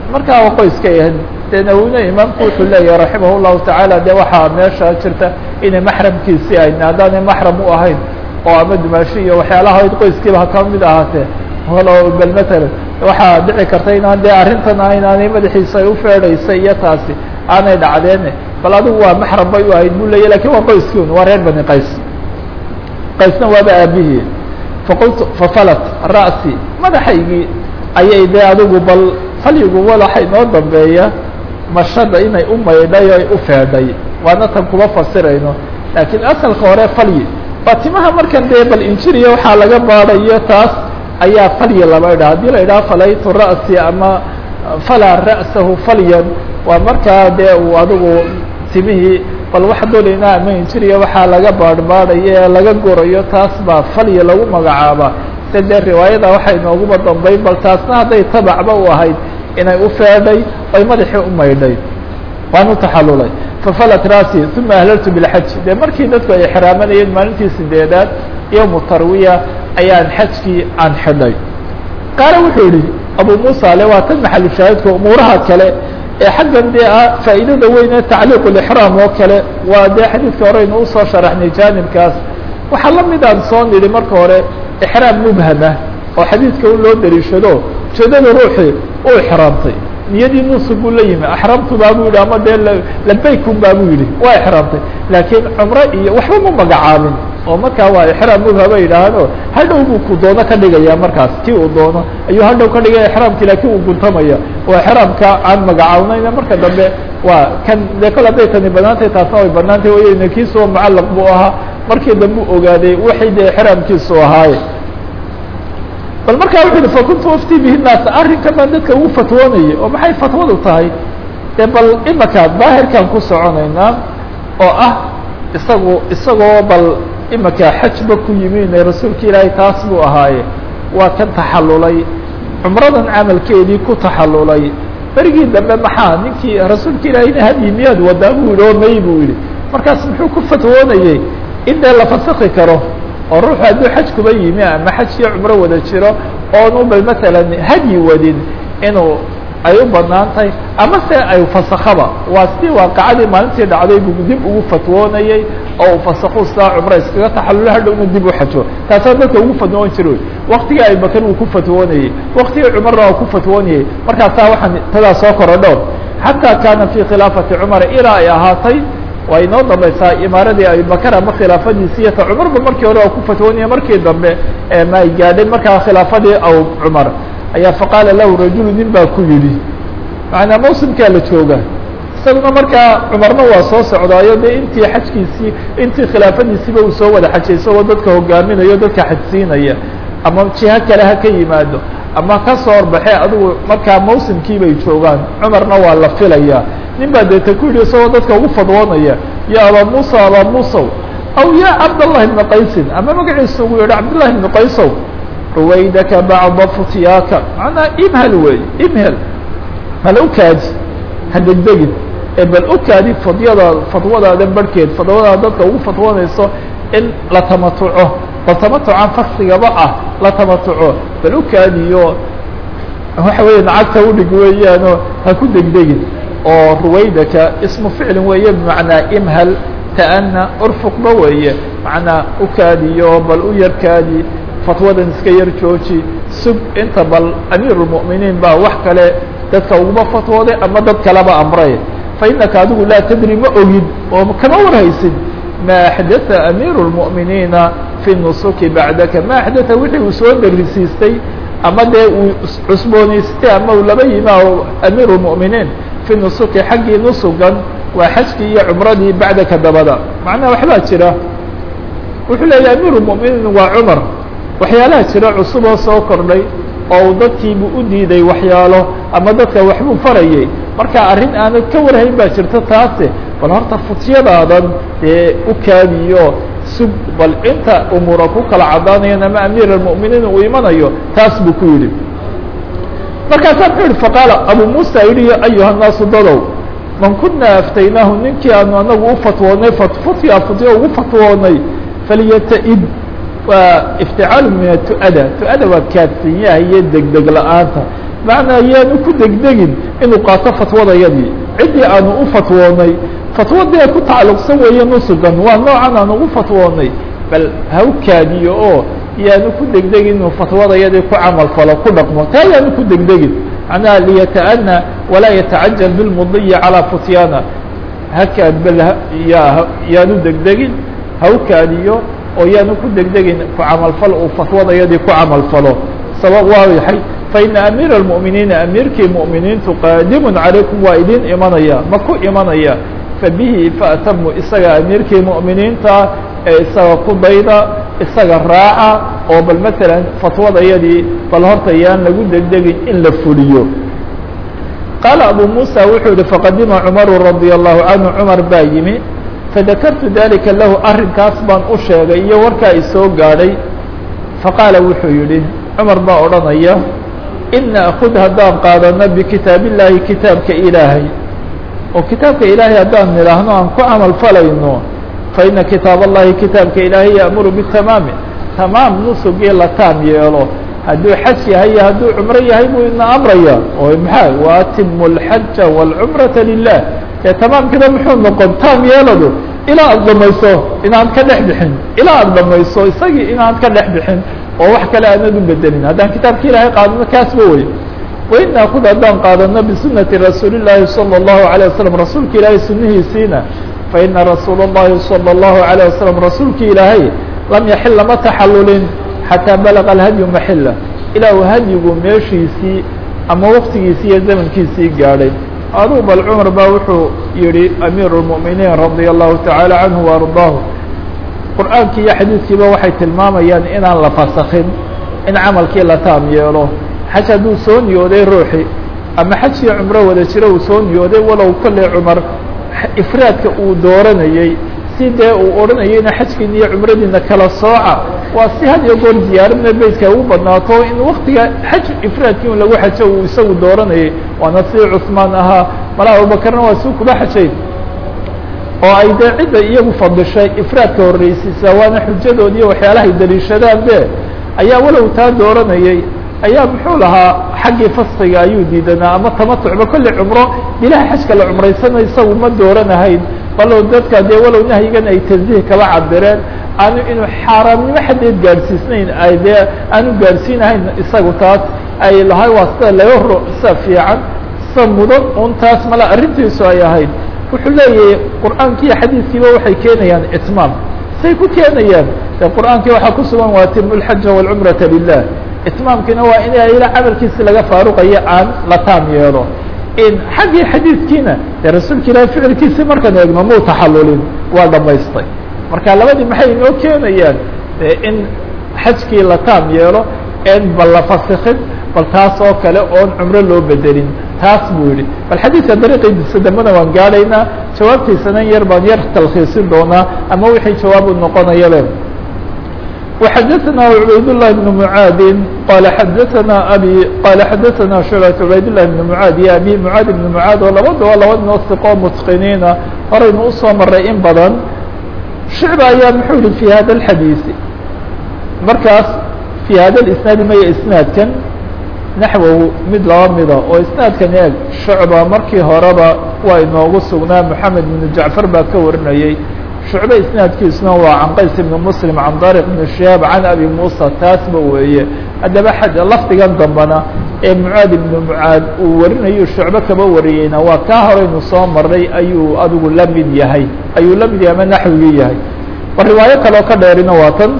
markaa waa qoyskay ahayd dee nawine imaamku wuxuu leeyahay raximah llahu tacaala de waxaa meesha jirta inay maxramkiisii ahayn haddaanay maxram u ahayn oo ama dumaashi iyo waxyaalaha qoyskiiba ha ka mid ahaatee halo bel matalan waxaa dhici karta inaan dee arrintan inaanay madaxiisa ay ufeedhaysa iyo taasi aanay dhacdeene bal adigu waa maxram bay u ahayd buu leeyahy lakin waa qoyskii un waa reer bani qays qaysna waaba aabihii faqultu fafalat ra'si madaxaygii ayay dee adigu bal falyigu walaxa inoo dambeeya mashada inay u maydhay oy u feedhay waana tan kuma fasirayno laakiin asalka hore falyi waa timaha markan dee bal injiriya waxaa laga baadayo taas ayaa falyi laba idhaha haddii la idhaha falaytu ra'si ama falaa ra'sahu falyan waa markaa dee uu adigu timihii bal waxa doonaynaa ama injiriya waxaa laga baadhbaadhayo ee laga gorayo taas baa falyi lagu magacaaba se dee riwaayada waxay nooguba dambayn bal taasna hadday tabacba u ahayd inay u feedhay oy madaxii u maydhay waan u taxalulay fafalat rasi uma ahlaltu bilxaj dee markii dadku ay xiraamanayeen maalintii sideedaad yowmu tarwiya ayaan xajkii aan xidhay qaale wuxuu yihi abu muusa ale waa tan maxalu shaahidka umuuraha kale ee xaggan dee ah faa'iidada weyn ee tacliiq lixraam oo kale waa dee xadiidka horeynu usoo sharaxnay jaanibkaas waxaa la mid aan soo nidhi marka hore ixraam mubhama oo xadiidka u loo dariishado ujeedada ruuxii u ixraamtay niyadii nuusug buu la yimi axramtu baa buu yidhi ama dee labaykun baa buu yidhi waa ixraamtay laakiin cumro iyo waxba ma magacaabin oo markaa waa ixraam mubhama yidhaahdo hadhow buu ku doono ka dhigaya markaas kii uu doono ayuu hadhow ka dhigaya ixraamkii laakiin uu guntamaya oo ixraamka aan magacaabnayna marka dambe waa kan dee kol hadday tani banaantay taasna way banaantay wayna kiisuwa mucallaq buu ahaa markii dambe u ogaaday waxay dee ixraamkiisu ahaaye bal markaa wuxu uhi fakuntu ufti bihi naas arrinkan baan dadka ugu fatwoonayay oo maxay fatwadu tahay dee bal imaka daahirkaan ku soconaynaa oo ah isagu isagoo bal imaka xajba ku yimine rasuulka ilaahay taas buu ahaaye waa kan taxallulay cumradan camalkeedii ku taxallulay berigii dambe maxaa ninkii rasuulka ilaahayna hadyi miyaad wadaa buu yihi oo may buu yihi markaas muxuu ku fatwoonayey in dee la fasakhi karo oo ruuxu hadduu xaj kuba yimi ama xaj iyo cumro wada jiro oonu bal matalan hadyi wadin inuu ay u banaan tahay ama se ay fasakhaba waa sidii waaqacadii maalintii dhacday buu dib ugu fatwoonayey oo uu fasakhu saa cumro iskaga taxallulo hadhowna dib u xajo taasaa dadka ugu fatwoon jira waktigii abibakar wuu ku fatwoonayey waktigii cumarna waa ku fatwoonayey markaasaa waxaan tadaa soo korodho xataa kaana fi khilaafati cumar ilaa ay ahaatay waa inoo dambaysaa imaaradii abibakar ama khilaafadiisi iyo ta cumarba markii hore waa ku fatwoonaya markii dambe ma ay gaadhay markaa khilaafadii aw cumar ayaa faqaala lahu rajulu nin baa ku yidhi macanaa mawsimkaa la jooga isaguna markaa cumarna waa soo socdaayo dee intii xajkiisii intii khilaafadiisiiba uu soo wada xajay isagoo dadka hogaaminayo dadka xajsiinaya ama jiho kale ha ka yimaado ama ka soo horbaxe adigu markaa mawsimkii bay joogaan cumarna waa la filaya nin baa deeta ku yidhi isagoo dadka ugu fadwoonaya ya abaa muusa abaa muusow aw ya cabdallahi bna qaysin ama magaciisa ugu yihi cabdullahi bna qaysow ruwaydaka bacda futyaaka macnaa imhal wey imhel hal ukaaji ha degdegin ee bal ukaadi fadyada fadwadaada barhkeed fadwadaada dadka ugu fadwoonayso in la tamatuco bal tamatucan faksigaba ah la tamatuco bal ukaadiyo waxa weya nacagta udhig weeyaano ha ku degdegin oo ruwaydaka ismu ficlin weeye bimacnaa imhal ta'ana urfuqba weeye macnaa ukaadiyo bal u yarkaadi fatwadan iska yar jooji sug inta bal amiirulmu'miniin baa wax kale dadka uguma fatwooday ama dad kaleba amray fa inaka adigu laa tadri ma ogid oo kama warhaysid ma axdatha amiiru lmu'miniina fi nusuki bacdaka ma axdatha wixii uu soo darisiistay ama dee uu cusboonaystay ama uu laba yima amiiru lmu'miniin fi nusuki xaggii nusugan waa xajkii iyo cumradii bacdaka dabada macnaha waxbaa jira wuxuu leeyahy amiiru lmu'miniin waa cumar waxyaalaha jira cusub oo soo kordhay oo uu dadkiibu u diiday waxyaalo ama dadka waxbuu farayay marka arrin aanad ka warhayn baa jirta taase bal horta futyadaadan dee u kaadiyo sug bal inta umuura ku kala caddaanayan ama amiir almu'miniin uu imanayo taas buu ku yidhi markaasaa muxuu yihi faqaala abu muusa yidhi ayuha naasu dadow man kunaa aftaynaahu ninkii aanu anagu u fatwoonay futya futya ugu fatwoonay falyata-id waa ifticaalu min atu'ada tu-ada waa kaadsanyaha iyo degdeg la-aanta macnaa yaanu ku degdegin inuu qaato fatwadayadii ciddii aanu u fatwoonay fatwadee ku tacalluqsan weeye nusugan waa noocan aan ugu fatwoonay bal ha u kaadiyo oo yaanu ku degdegin inuu fatwadayadii ku camal falo ku dhaqmo taa yaanu ku degdegin macnaha liyata'ana walaa yatacajal bilmudiyi calaa futyaana hakaad bal ya yaanu degdegin ha u kaadiyo oo yaanu ku degdegin ku camalfal uu fatwadayadii ku camalfalo sabab waa yahay faina amiira اlmu'miniina amiirkii mu'miniintu qaadimun calaykum waa idin imanaya ma ku imanaya fabihi faatamu isaga amiirkii mu'miniinta ee isaga ku dayda isaga raaca oo bal maalan fatwadayadii bal horta yaan lagu degdegin in la fuliyo qaala abu musa wuxuu yihi faqadima cumaru radia allahu canhu cumar baa yimi fadakartu dalika lahu arrinkaas baan u sheegay iyo warkaa isoo gaadhay faqaala wuxuu yidhi cumar baa odhanaya ina akud haddaan qaadano bikitaab illaahi kitaabka ilaahay oo kitaabka ilaahay haddaan nidhaahno aan ku camal falayno faina kitaab allahi kitaabka ilaahay ya'muru bitamaami tamaam nusugii la taam yeelo hadduu xaj yahay iyo hadduu cumro yahay buu ina amraya oo maxaa waatimu alxaja wاlcumrata lilah ee tamaamkina muxuu noqon taam yeeladu ilaa aad dhamayso inaad ka dhex bixin ilaa aad dhamayso isagii inaad ka dhex bixin oo wax kale aanad u bedelin haddaan kitaabka ilaahay qaadano kaasba wey waina kud haddaan qaadano bisunati rasuuli llaahi salى اllahu عalيه wasalam rasuulka ilaahay sunihiisiina faina rasuula اllahi salى اllahu عalيه wasalam rasuulki ilaahay lam yaxil lama taxallulin xataa balaga alhadyu maxila ilaa uu hadyigu meeshiisii ama waktigiisii iyo zamankiisii gaadhay aduu bal cumar baa wuxuu yihi amiir الmuؤminiin radia allahu taعaalى canhu وardaahu qur'aankii iyo xadiidkiiba waxay tilmaamayaan inaan la fasakin in camalkii la taam yeelo xaj hadduu soo niyooday ruuxi ama xaj iyo cumro wada jiro uu soo niyooday walow kolley cumar ifraadka uu dooranayey si dee uu odhanayayna xajkiina iyo cumradiina kala sooca waa si had iyo goor ziyaaradna beytka ugu badnaato in waktiga xaj ifraadkii un lagu xajo uu isagu dooranayay waana si cusmaan ahaa mala abubakarna waa si kuba xajayn oo ay dee cidda iyagu fadishay ifraadka horreysiisa waana xujadood iyo waxyaalahay daliishadaan be ayaa walow taa dooranayay ayaa muxuu lahaa xaggii fasqiga ayuu diidanaa ama tamatucba kolley cumro ilaha xajka la cumraysana isagu ma dooranahayn balow dadka dee walow nahyigan ay tanziih kaba cabireen aanu inuu xaaraamnimo xadeed gaadhsiisnayn ay dee aanu gaadhsiinahayn isagu taas ay lahay waa sida laga ro sida fiican sida mudan un taas mala arrintiisu ay ahayd wuxuu leeyahay qur'aanki iyo xadiidkiiba waxay keenayaan itmaam say ku keenayaan de qur'aankii waxaa ku sugan waa timu lxaja wاlcumrata lilah itmaamkiina waa in ila camalkiisi laga faaruqayo aan la taam yeelo in xaggii xadiidkiina dee rasuulka ilahi ficilkiisi markaan eegno muu taxallulin waa dhamaystay marka labadii maxay inoo keenayaan in xajkii la taam yeelo en bal la fasikin bal taas oo kale oon cumro loo bedelin taas buu yihi bal xadiidka dariiqiisa dambena waan gaadhaynaa jawaabtiisana yar baan yar talkhiisin doonaa ama wixii jawaabu noqonayabe وxadثna عubayd للh بن معاad qال xadثna abي qال xadثna شhuعبة عubayd للh بن معاad iyo abي معاad بن معاad oo labadaba laba noo siqoo mتqiniina horaynu usoo maray in badan شhuعبة ayaa muxuu yihi في hada الxadيiث markaas في hada الإسناad maya isنaadkan naxwow mid laba mida oo isنaadkan eeg شhuعبة markii horeba waa inoogu sugnaa محamed بن jaعفar baa ka warinayey shucbe isnaadkiisuna waa can qays ibni muslim can dariq ibni shihaab can abi muusa taasba weeye haddaba xaj lafdigan dambana ee mucaad ibni mucaad uu warinayo shucbe kaba wariyeyna waa kaa horeynu soo maray ayuu adigu la mid yahay ayuu la mid yahay ama naxwigii yahay war riwaayo kaloo ka dheerina waa tan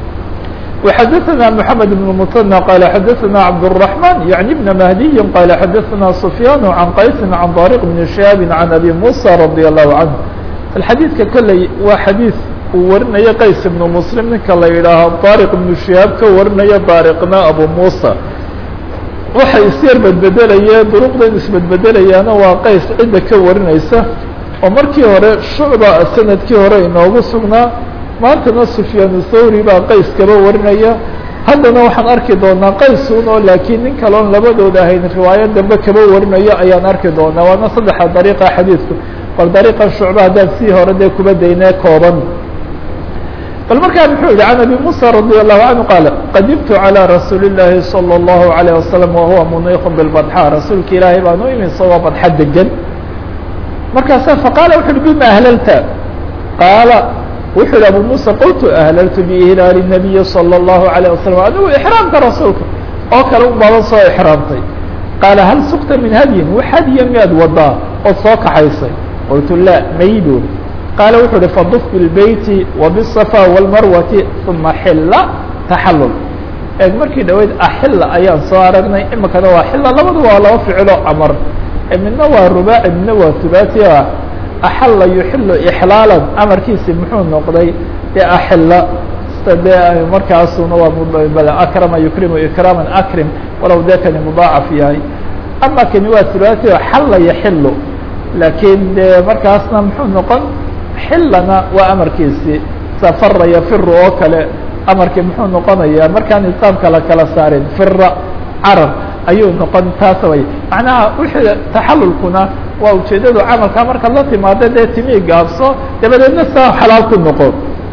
وxadثna محamed بن mثنى qال xadثna cabdالرحمن yaعnي بn mahdiyi qال xadثna سfyaan عan qaysi عan dariq بn shihaab عan abi muسى radي الlahu عanه xadiidka kolley waa xadiid uu warinayo qays ibnu muslim ninka la yidhaaho daariq ibnu shihaab ka warinayo daariqna abu muusa waxay isyar bedbedelayeen duruqdan isbedbedelayaana waa qays cidda ka warinaysa oo markii hore shucba sanadkii hore inoogu sugnaa maantana sufyaan thawri baa qays kaba warinaya haddana waxaan arki doonaa qaysun oo laakiin nin kaloon labadooda ahayn riwaayo dambe kaba warinayo ayaan arki doonaa waana saddexa dariiqa xadiidku bal dariiqan shucba haddaan sii hore dee kuba daynee kooban bal markaa muxuu yihi can abi muسى radي الlahu canهu qaal qadimtu calى rasuuli الlahi salى الlahu عalيه wasalam wahuwa muniiq biاlbadxa rasuulka ilaahay baan u imi isagoo badxa degan markaasa faqaala wuxu uhi bima ahlalta qaala wuxuu yihi abu muسى qultu ahlaltu biihlaali الnabiyi salى الlahu عalيه wasalam adigu ixraamka rasuulka oo kale un baadan soo ixraamtay qaala hal sukta min hadyin wax hadya miyaad wadaa ood soo kaxaysay qultu la maydood qaala wuxuu uhi faduf bilbeyti wbالصafا wاlmarwati uma xila taxalul eeg markii dhaweyd axila ayaan soo aragnay imikana waa xila labadu waa laba ficilo amar midna waa rubaaci midna waa hubaati axala yuxilu ixlaalan amarkiisi muxuu noqday dee axila de markaasuna waa akrama yukrimu ikraama akrim walow dee kani mudaacaf yahay ama kani waa hubaati xalla yaxilu laakiin de markaasna muxuu noqon xilana waa amarkiisi safara yafiru oo kale amarkii muxuu noqonayaa markaan isaamka la kala saarin fira carab ayuu noqon taas way macnaha wixii taxalulkuna waa ujeedadu camalka markaad la timaado dee timii gaabso dabadeedna saa xalaal ku noqo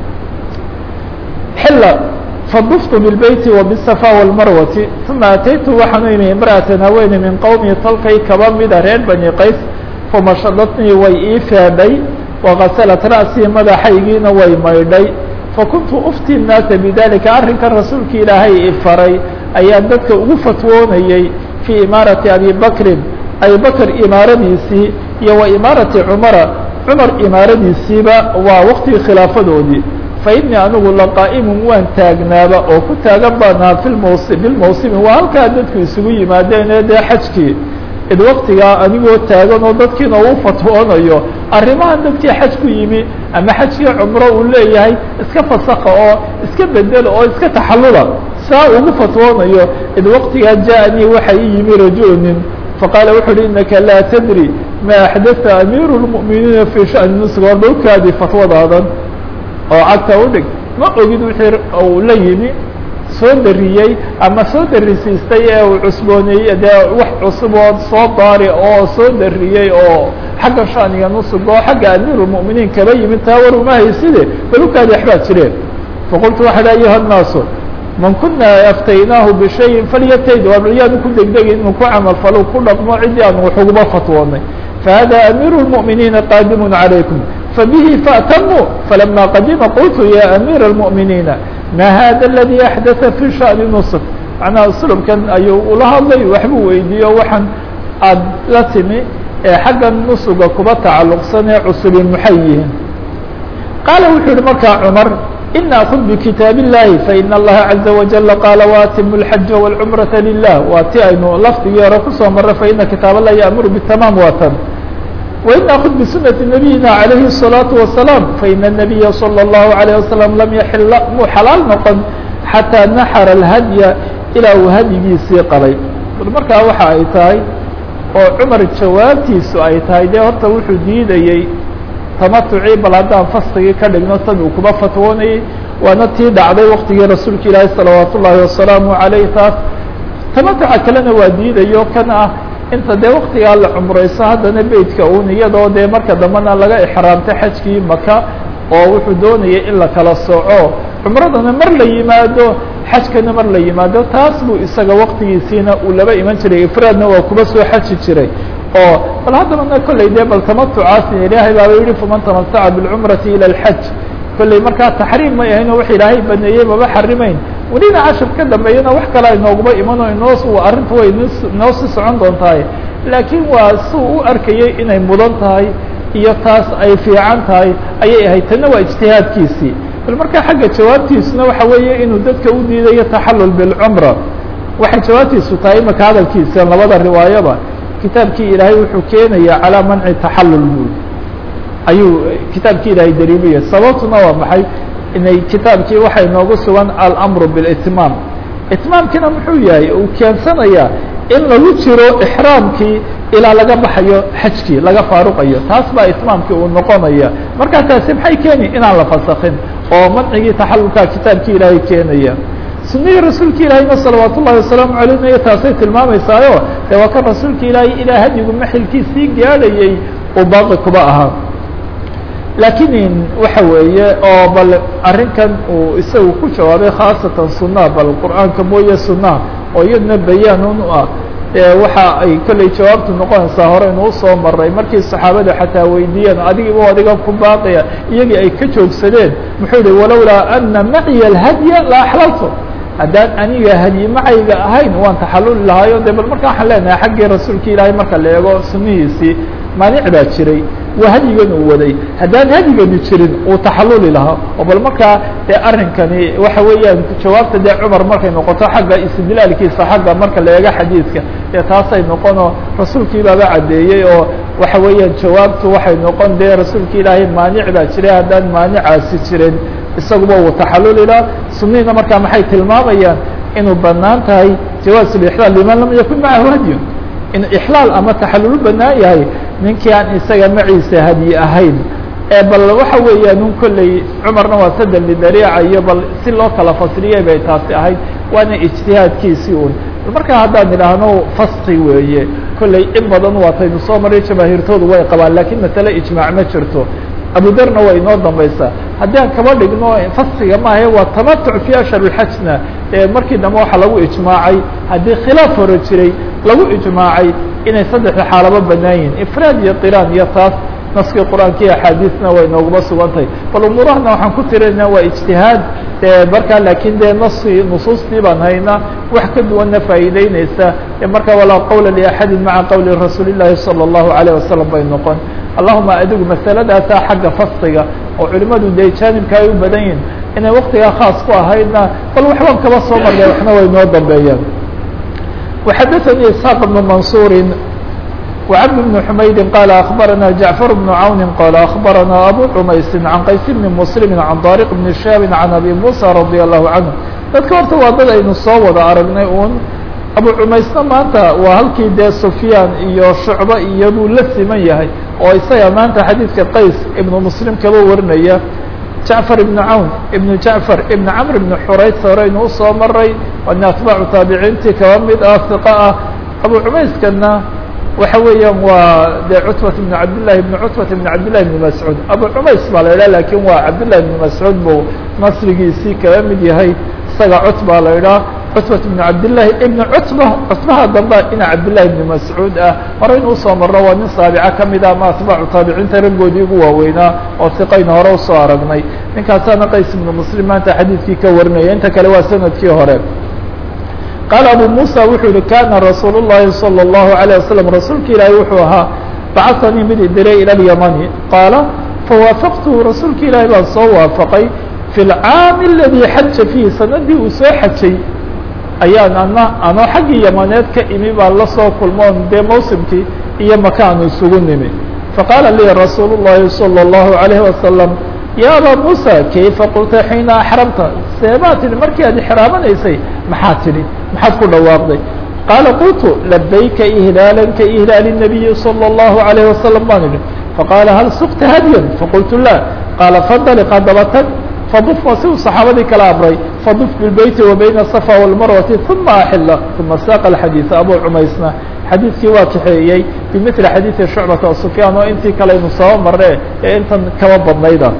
xila faduftu bilbeyti wabالصafا wاlmarwati uma ataytu waxaanu imi imra'atan haweene min qowmi tolkay kaba mida reer bani qays famashadatnii way ii feedhay wagasalat ra'sii madaxaygiina way maydhay fakuntu ufti الnaasa bidalika arrinkan rasuulka ilaahay i faray ayaa dadka ugu fatwoonayey fii imaarati abi bakrin abi bakr imaaradiisii iyo wa imaarati cumara cumar imaaradiisiiba waa waqtigii khilaafadoodii fainii anigu laqaa'imun waan taagnaaba oo ku taagan baanaha filmawsi bilmawsimi waa halkaa dadku isugu yimaadeen ee dee xajkii id waktigaa anigoo taagan oo dadkiina uu fatwoonayo arrimahan dadkii xaj ku yimi ama xajkii cumro uu leeyahay iska fasaka oo iska bedela oo iska taxallula saa ugu fatwoonayo id waktigaa ja'anii waxa ii yimi rajulnin faqaala wuxu uhi inaka laa tadri ma axdatha amiiru lmu'miniina fii sha'ni nusg war dhowkaadii fatwadaadan oo cagta udhig ma ogid wixii uu la yimi soo dariyey ama soo darisiistay ee uu cusbooneeyey dee wax cusub oo soo daari oo soo dariyey oo xagga shaniga nusug oo xagga amiirulmu'miniin kaba yimid taa war uma hayside balukaadi waxbaa jireen faqultu waxa dha ayuha nnaasu man kuna aftaynaahu bishayin falyatayd yaanu ku degdegin inuu ku camal falo ku dhaqmo ciddii aanu wax uguma fatwoonay fahada amiiru lmu'miniina qaadimun calaykum fabihi faatamuu falama qadima qultu ya amiira اlmu'miniina ma hada اladي axdaثa fi shaأni nusf macnaha uslubkan ayuu ula hadlay waxbuu weydiiyo waxaan aad la timi ee xagga nusuga kuba tacalluqsan ee cusubi maxay yihiin qaala wuxuu yihi markaa cumar ina akud bkitaab الlahi faina اllaha caزa wajala qaala waatimu اlxaja wاlcumraةa lilah waa ti aynu lafdigii hore kusoo mara faina kitaab اllahi yaamuru btamaam watan وإن أخذ بسنة نبيina عليه الصلاaة وaسلام فإن النبي صلى الله عليه وسلم لم يحل muu xلاaل نoqon حatىa نحر الهديa ilaa uu hadyigiisii qabay markaa waxa ay tahay oo cمar jawaabtiisu ay tahay de horta wuxuu diidayey تamatucii bal haddaan fastigii ka dhigno tan uu kuba fatwoonayey waana tii dhacday waktigii rasuulka ilaahi صلaوaaت الlahi وaسلaaم عaليه taas tamatuca kalena waa diidayo kan ah inta dee waktigaa la cumrayso haddana beytka un iyadoo dee marka dambena laga exraamtay xajkii maka oo wuxuu doonayay in la kala sooco cumradana mar la yimaado xajkana mar la yimaado taas buu isaga waktigiisiina uu laba iman jiray ifraadna waa kuba soo xaji jiray oo bal haddabana kolley dee bal tamatucaasi ilaahay baaba yihi faman tamataca biاlcumrati ilى اlxaj kolley markaa taxriim may ahayn oo wax ilaahay baneeyey maba xarimeyn welina cashar ka dambeeyana wax kale aynooguma iman oo inoo arrinta way inoo sii socon doontahay laakiin waa suu u arkayay inay mudan tahay iyo taas ay fiican tahay ayay ahayd tanna waa ijtihaadkiisii bal markaa xagga jawaabtiisuna waxa weeye inuu dadka u diidayo taxallul bilcumra waxay jawaabtiisu tahay imaka hadalkiisa labada riwaayaba kitaabkii ilaahay wuxuu keenaya calaa manci taxallul buud ayuu kitaabkii ilaahay dariibaya sababtuna waa maxay inay kitaabkii waxay noogu sugan almru biاlitmaam itmaamkiina muxuu yahay uu keensanayaa in lagu jiro ixraamkii ilaa laga baxayo xajkii laga faaruqayo taas baa itmaamkii uu noqonaya markaa taasi maxay keeni inaan la fasakin oo mancigii taxalulkaa kitaabkii ilaahay keenaya sunihii rasuulka ilaahayna salawaat ullahi wasalaamu alayh taasay tilmaameysaayo dee waa kan rasuulka ilaahay ilaa hadyigu maxilkiisii gaadhayey uu baaqi kuba ahaa laakiin waxa weeye oo bal arrinkan uu isagu ku jawaabay khaasatan sunnaha bal qur'aanka mooye sunnaha oo iyaduna bayaan u ah waxa ay kolley jawaabtu noqonaysaa hore inuu usoo maray markii saxaabada xataa weydiiyeen adigiiba adiga ku baaqaya iyagii ay ka joogsadeen muxuu yihi walowlaa ana maciya alhadya la axlaltu haddaan aniga hadyi macayga ahayn waan taxaluli lahaayo de bal marka waxaan leenahay xaggii rasuulka ilaahay marka la eego sunnihiisii maanic baa jiray waa hadyigan uu waday haddaan hadyigani jirin uu taxaluli lahaa oo bal markaa dee arrinkani waxa weeyaan jawaabta dee cumar markay noqoto xagga istidlaalkiisa xagga marka la eego xadiidka dee taasay noqonoo rasuulkii baaba caddeeyey oo waxa weeyaan jawaabtu waxay noqon dee rasuulka ilaahay maanic baa jiray haddaan maanicaasi jirin isaguba uu taxaluli lahaa sunnihiina markaa maxay tilmaamayaan inuu banaan tahay jawaaz lixlaal liman lam yakun macahu hadyun in ixlaal ama taxalulu banaan yahay ninkii aan isaga maciisa hadyi ahayn ee bal waxa weeyaan un kolley cumarna waa sadel lidariica iyo bal si loo kala fasriyay bay taasi ahayd waana ijtihaadkiisii un markaa haddaan idhaahno faski weeye kolley in badan waataynu soo maray jamaahiirtoodu way qabaan lakiin masale ijmaac ma jirto abudarna waa inoo dambaysaa haddii aan kaba dhigno faskiga maahe waa tamatuc fi ashhar اxajna markii dambe waxaa lagu ijmaacay haddii khilaaf hore jiray lagu ijmaacay inay saddexda xaalaba banaan yihin ifraad iyo qiraan iyo taas naskii qur-aanka iyo axaadiisna way nooguma sugantahay bal umuurahana waxaan ku tirina waa ijtihaad markaa lakin dee nasi nusuustii baan haynaa wax ka duwanna faa'iideyneysa marka walaa qawla liaxadi maca qawli rasuuli llahi salى الlahu عalيه wasalam bay noqon allahuma adigu masaladaasaa xagga faskiga oo culimadu dee jaanibka ay u badan yihin inay waktigaa khaas ku ahaydna bal waxbaan kaba soo marnay waxna way noo dambeeyaan وxadaثnي isحاq بن maنصuuri وcبد بن حmaydi qال أخbarana جaعفر بن عawn qال أخbarana أbو cmaysi عan qays بن mسلم عan طارق بن شhاب عan أbي موسى رضي الله عanه dadka horta waa dad aynu soo wada aragnay un abu cumaysna maanta waa halkii dee sufyaan iyo shucbe iyo buu la siman yahay oo isaga maanta xadiidka qays ibnu muslim kaba warinaya jacfar ibnu cawn ibnu jacfar ibnu camr ibnu xurays horeynu usoo maray waana atbaacu taabiciintii kaba mid ah hiqa ah abu cumayskana waxa weeyaan waa de cutbat ibn cabdillahi ibn cutbat ibn cabdillahi ibn mascuud abu cumays baa la idhaha lakin waa cabdillahi ibn mascuud buu nasrigiisii kaba mid yahay isaga cutbaa la idhaha cutbat ibn cabdillahi ibn cutba cutbaha dambe ina cabdillahi ibn mascuud ah horeynu usoo marno waa nin saabica kamid ah ama atbaacu taabiciinta raggoodii ugu waaweynaa oo hiqayna hore usoo aragnay ninkaasaana qays ibnu muslim maanta xadiidkii ka warinaya inta kale waa sanadkii hore qaala abu musa wuxuu yihi kana rasuul الlahi salى الlahu عalيه wasalam rasuulka ilaahi wuxuu ahaa bacasanii mid idiray ilى اlyamani qaala fawaafaqtuhu rasuulka ilaahi baan soo waafaqay fi اlcaami اladii xaja fiihi sanadii uu soo xajay ayaan ana anoo xaggii yamaneed ka imi baan la soo kulmoon dee mawsimkii iyo makaanu isugu nimi faqaala lii rasuul الlahi salى الlahu عalيهi wasalam ya aba musa kayfa qulta xiina axramta seebaa tidhi markii aad ixraamanaysay maxaa tidhi maxaad ku dhawaaqday qaala qultu labayka ihlaala ka ihlaali الnabiyi salى الlahu عalيه wasalam baan idhi faqaala hal sukta hadyan faqultu la qaala fandaliq haddaba tag faduf waa si uu saxaabadii kala amray faduf bilbeyti wa bayna asafa walmarwati uma axila uma saaqa alxadiida abu cumaysna xadiidkii waa kaxeeyey bimili xadiidi shucbata sufyaan oo intii kale aynu soo marne ee intan kaba badnayda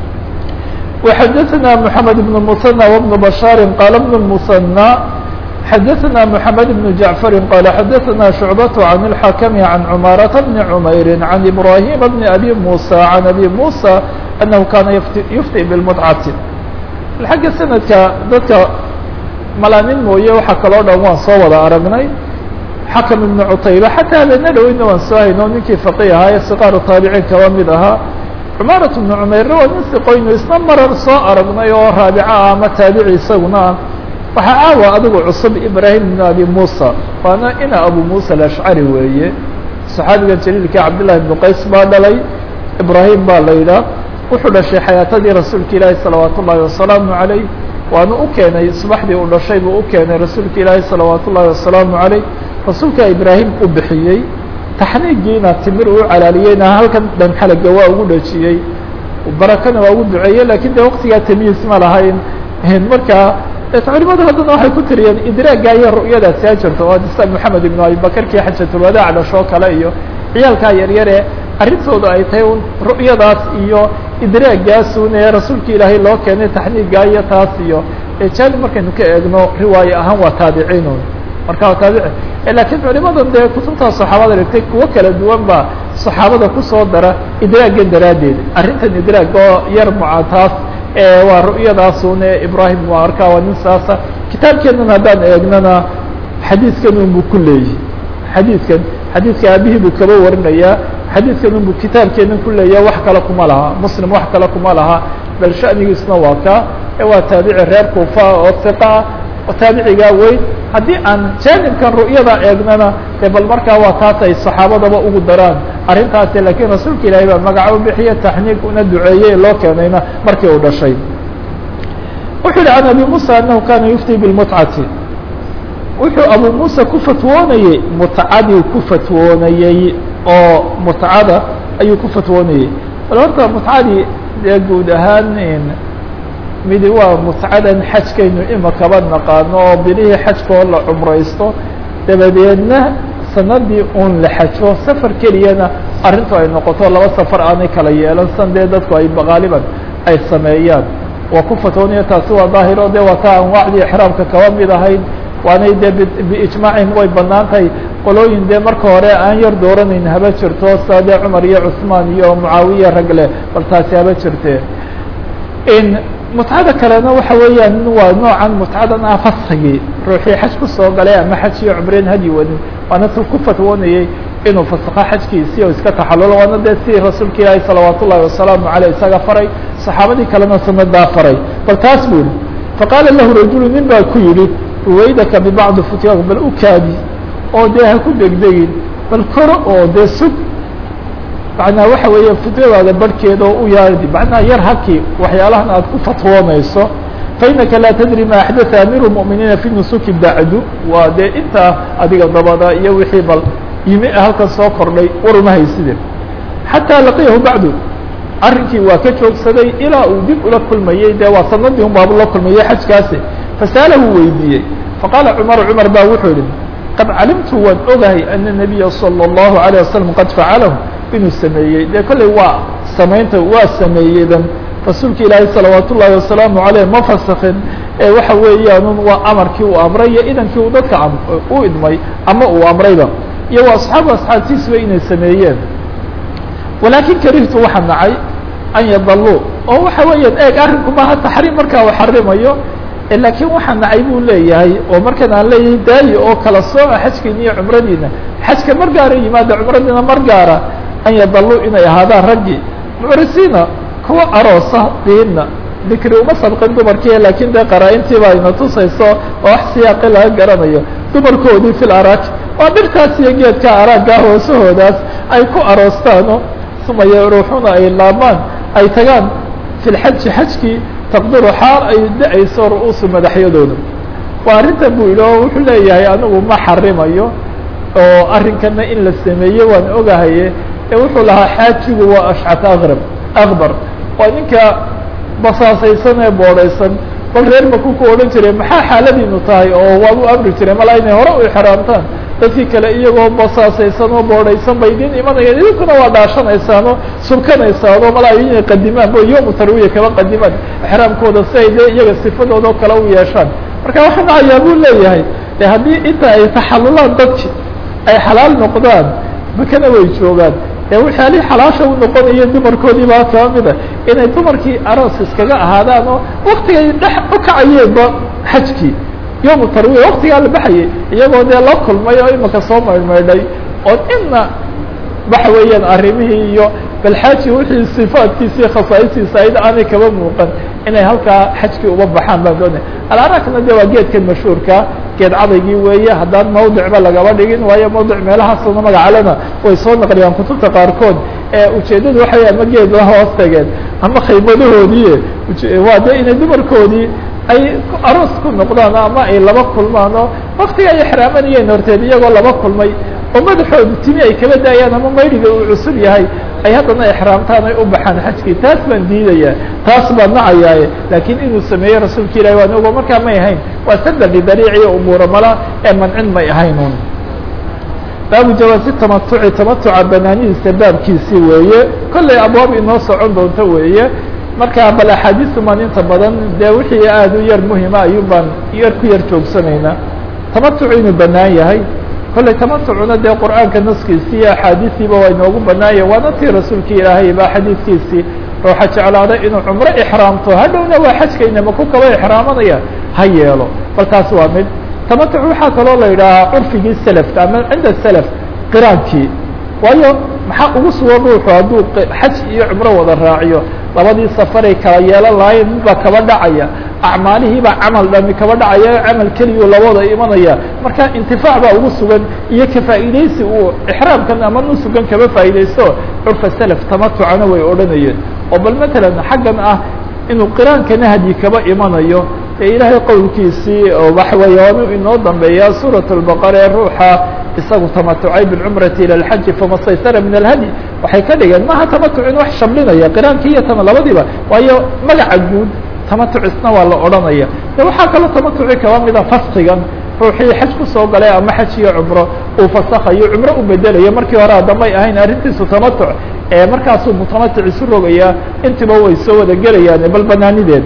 وxadثna محamed بن المثنى وبن بشhاaر qال بن المثنى xadثna محamed بن جaعفر qال xadثna شhuعبة عن الحاkم عن cماaرة بن عمyر عن إبراهيم بن أbي موسى عن أbي موسى أنه kاna يfطئ بالمدcة xagga سندka dadka malaanin mooye waxa kaloo dhan waan soo wada aragnay xakم بن cتayبة xatىa habeenna dhoweyna waan soo hayno ninkii فقي ahaa ee sqاar taaبعيin kaba mid ahaa cumaarat bnu cumayrna waa nin siqoynu isna marar soo aragnay oo raabica ah ama taabici isaguna ah waxaa caawa adigu cusub ibraahim ibnu abi muusa waana ina abu muusa alashcari weeye saxaabiga jaliilka cabdillahi ibnu qays baa dhalay ibraahim baa la yidhaah wuxuu dhashay xayaatadii rasuulka ilaahi salawaat ullaahi wasalaamu calayh waana u keenay subaxdii uu dhashay buu u keenay rasuulka ilaahi salawaat ullaahi wasalaamu calayh rasuulka ibraahim u bixiyey taxniigiina timir uu calaaliyeyna halkan dhanxalaga waa ugu dhajiyey barakana waa ugu duceeyey lakin de waktigaa tamyiis ma lahayn markaa culimadu haddana waxay ku tiriyeen idraagga iyo ru'yadaasi ha jirto oo sa moxamed ibnu abibakar kii xajatulwadaac dhashoo kale iyo ciyaalkaa yaryare arrintooda ay tahay un ru'yadaas iyo idraagaasun ee rasuulka ilaahay loo keenay taxniigaa iyo taas iyo jaanib markaynu ka eegno riwaaye ahaan waa taabiciinun marka waa taabici lakiin culimadan dee kutubtaa saxaabada dhigtay kuwo kala duwan baa saxaabada kusoo dara idraaggan daraaddeed arrintan idraag oo yar mucataas waa ru'yadaasun ee ibrahim waa arkaa waa nin saasa kitaabkeenan haddaan eegnana xadiidkan unbuu ku leeyahy xadiidkan xadiidka aabihii buu kaba warinayaa xadiidkan unbuu kitaabkeenan ku leeyaha wax kale kuma laha muslim wax kale kuma laha bal sha'nigiisna waa kaa ee waa taabici reer kuufa oo hiqa oo taabicigaa weyn haddii aan jaanibkan ru'yada eegnana dee bal markaa waa taas ay saxaabadaba ugu daraan arrintaasi laakiin rasuulka ilaahay baa magaca u bixiya taxniig una duceeyey loo keenayna markii uu dhashay wuxuu yihi can abi musa anahu kana yufti bilmutcati wuxuu abu musa ku fatwoonayey mutcadii ku fatwoonayey oo mutcada ayuu ku fatwoonayey bal horta mutcadii dee guud ahaan midi waa mutcadan xajkaynu imakaba naqaano oo bilihii xajkoo la cumraysto dabadeedna sanadii un la xajo safar keliyana arrintu ay noqoto laba safar aanay kala yeelan san dee dadku ay gaaliban ay sameeyaan waa ku fatwoonaya taasi waa daahiro de waa taa anwaacdii exraamka kaba mid ahayd waanay dee biijmaacihim way banaan tahay qolooyin dee marka hore aan yar dooranayn haba jirto saa dee cumar iyo cusmaan iyo mucaawiya ragle bal taasi haba jirte mutcada kalena waxa weeyaan waa noocan mutcadan ah faskigii ruuxii xaj kusoo galay ama xaj iyo cumreen hadyi wadin waana tu ku fatwoonayey inuu fasakho xajkiisii oo iska taxalulo waana dee si rasuulka ilaahi salawaat ullahi wasalaamu aleyh isaga faray saxaabadii kalena sanadaa faray bal taas bu yihi faqaala lahu rajulu nin baa ku yihi ruwaydaka bibacdi futyaak bal u kaadi oo dee ha ku degdegin bal koro oo dee sug macnaa waxa weeye futyadaada barhkeeda oo u yaadi macnaha yar haki waxyaalahan aad ku fatwoonayso fainaka laa tadri ma axdatha amiru muminiina fi nusuki bacdu waa dee intaa adiga dabada iyo wixii bal yimi halkan soo kordhay war uma hayside xataa laqiyahu bacdu arrinkii waa ka joogsaday ilaa uu dib ula kulmayey dee waa sanadii un baabu la kulmayey xajkaasi fasa'alahu weydiiyey faqaala cumar cumar baa wuxuu yihi qad calimtu waan ogahay ana nabiya salى اllahu alيه wasalam qad facalahu inuu sameeyey dee kolley waa samaynta waa sameeyeydan rasuulka ilaahay salawaat ullaahi wasalaamu aleyh ma fasakin ee waxa weeyaanun waa amarkii uu amray iyo idankii uu dadka u idmay ama uu amrayba iyo waa asxaabu asxaabtiisuba inay sameeyeen walaakin karihtu waxa nacay an yadaluu oo waxa weeyaan eeg arrinku maaha taxriim markaa uu xarimayo laakiin waxaa nacay buu leeyahay oo markan aan leeyahay daayi oo kala sooca xajkiina iyo cumradiina xajka mar gaara yimaada cumradiina mar gaara an yadaluu inay ahaadaan raggii mucrisiina kuwa aroosa diinna dikri uma sabqin dumarkii laakiin dee qaraa-intiiba ayna tusayso oo wax siyaaqi laga garanayo dumarkoodii fil araak waa dhirtaas iyo geedka araagga hoosahoodaas ay ku aroostaano uma yaruuxuna ay laamaan ay tagaan fi lxaji xajkii taqdiru xaal ay da-ayso ru-uusu madaxyadooda waa arrintan buu yidhi oo wuxuu leeyahay anigu ma xarimayo oo arrinkana in la sameeye waan ogahaye ee wuxuu lahaa xaajigu waa ashcat aqrab akbar waa ninka basaasaysan ee boodhaysan bal reer maku ku odhan jiray maxaa xaaladiinu tahay oo waad u amri jiray malaa inay hore u ixraamtaan dadkii kale iyagoo basaasaysan oo boodhaysan bay idin imanayaan idinkuna waa dhaashanaysaan oo subkanaysaan oo malaa inay qadimaan bo yom tarwiya kaba qadimaan exraamkooda si ay dee iyaga sifadooda oo kale u yeeshaan marka waxaa nacayaa buu leeyahay de haddii inta ay taxalulaan dadki ay xalaal noqdaan makana way joogaan ee waxyaalihii xalaasha u noqonaya dumarkoodii baa kaba mida inay dumarkii aroos iskaga ahaadaan oo waktigay dhex u kacayeenba xajkii yom tarwiya waktigaa la baxayay iyagoo dee la kulmay oo imaka soo maydhmaydhay oo inna waxa weeyaan arrimihii iyo balxaaji wixii sifaadkiisii khasaa'istiisa ayd aanay kaba muuqan inay halkaa xajkii uba baxaan baan doonaya alarakna de waa geedkan mashhuurka geed cadaygii weeye haddaan mawdicba lagaba dhigin waayo mawdic meelahaasuna magacalena way soo naqliyaan kutubta qaarkood ee ujeeddadu waxa wey ama geed la hoos tageen ama khaymadahoodii waa de inay dumarkoodii ay aroos ku noqdaan ama ay laba kulmaan oo waktiga ay exraamanayeen horteed iyagoo laba kulmay oo madaxooda timi ay kaba daayaan ama mayriga uu cusub yahay ay haddana exraamtaan ay u baxaan xajkii taas baan diidayaa taas baan nacayaaye laakiin inuu sameeyey rasuulka ilahi waan ogo markaa may ahayn waa sadar lidariiciyo umuura mala ee mancin may ahayn un baabu jawaasi tamatuci tamatuca banaanidiisa baabkiisii weeye kollay abwaab inoo socon doonto weeye marka bal axaadiistumaan inta badan dee wixii aada u yar muhima ayuun baan yar ku yar joogsanaynaa tamatucu inuu banaan yahay kollay tamatucuna dee qur'aanka naskiisii iyo axaadiistiiba waa inoogu banaanya waana tii rasuulkii ilaahay baa xadiidkiisii ruuxa jeclaada inuu cumro ixraamto hadhowna waa xajkaynama ku kaba ixraamanaya ha yeelo bal taas waa mid tamatuc waxaa kaloo la yidhaahaa curfigii selafka ama cinda selaf qiraankii waayo maxaa ugu sugan ruuxu hadduu xaj iyo cumro wada raaciyo labadii safaray kala yeelan lahayn midbaa kaba dhacaya acmaalihiibaa camal dhami kaba dhacaya camal keliyu labada imanaya marka intifaac baa ugu sugan iyo ka faa'iidaysi uu ixraamkan ama nusugan kaba faa'iidaysto curfa selaf tamatucana way odhanayeen oo bal matalan xaggan ah inuu qiraankana hadyi kaba imanayo ee ilaahay qowlkiisii oo waxa weeye waanu inoo dambeeyaa suuraة الbaqara ee ruuxa isagu tamatucay biاlcumrati ilى اlxaji fama staysara min alhadي waxay ka dhigeen maha tamatuc in wax shamlinaya qiraankii iyo tama labadiiba waayo magaca guud tamatucisna waa la odhanaya de waxaa kaloo tamatuci kaba mida faskigan ruuxii xaj kusoo galay ama xaj iyo cumro uu fasakayo cumro u bedelayo markii hore adamay ahayn arrintiisu tamatuc ee markaasuu mutamatuc isu rogayaa intiba way soo wada gelayaan bal banaanideed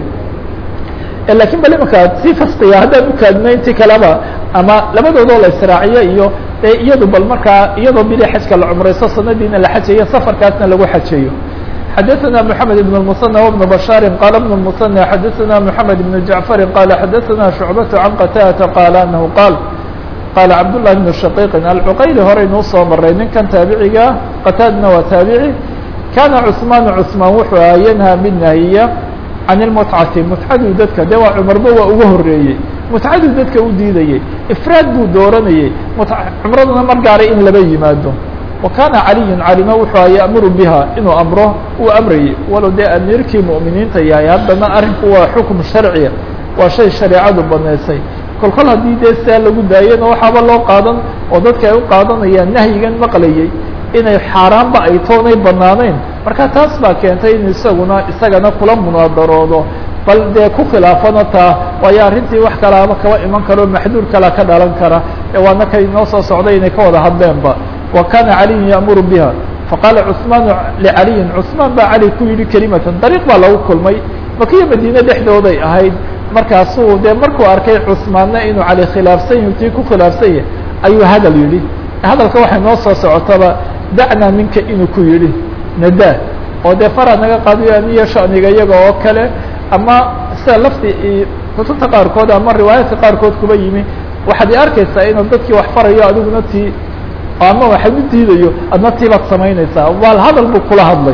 lakin bal imanka si faskiga haddaan ukaadino intii kaleba ama labadoodoo la israaciyo iyo e iyadu bal markaa iyadoo bili xajka la cumraysto sanadiina la xajayo safarkaasna lagu xajayo xadaثna mحamed بن المثنى وبن بشhاaر qال بن المثنى xadaثna محamed بن جعفر qال xadaثna شhuعبة عن qتاdة qال أنه qاal qال cabdاللahi بن شhقيq alcqayli horeynuu soo maray ninkan taabiciga qataadna waa taabici kana cثmaan cثmaan wuxuu aha ynhى mid nahiya can اlmutcati mutcaduu dadka de waa cumarba waa uga horeeyey mutcaduu dadka u diidayey ifraad buu dooranayey cumraduna mar gaaray in laba yimaado wa kana caliyu calima wuxuu a ya'muru biha inuu amro uu amrayey walow dee amiirkii mu'miniinta yahay haddana arrinku waa xukm sharciya waa shay shareecadu banaysay kol kol haddii dee saa lagu daayena waxaaba loo qaadan oo dadka ay u qaadanayaan nahyigan maqlayey inay xaaraanba ay toonay banaanayn marka taas baa keentay in isaguna isagana kula munaadaroodo bal dee ku khilaafana taa waayo arrintii wax kalaaba kaba iman karo maxduur kala ka dhalan kara ee waana kay noo soo socday inay ka wada hadleenba wa kana caliyun ya'muru biha faqaala cثmaanu licaliyin cثmaan baa cali ku yidhi kelimatan dariiq baa lagu kulmay makiya madiine dhexdooday ahayd markaasuu dee markuu arkay cثmaanna inuu cali khilaafsan yahi tii ku khilaafsan yahay ayuu hadal yidhi hadalka waxay noo soo socotaba dacnaa minka inuu ku yidhi nadaa oo dee fara naga qaadiyo aniyo shaniga iyaga oo kale ama sida lafti kutubta qaarkood ama riwaayaadka qaarkood kuba yimi waxaad i arkaysaa inuu dadkii wax farayo adiguna tii ama waxaad u diidayo adna tii baad samaynaysaa waal hadal buu kula hadlay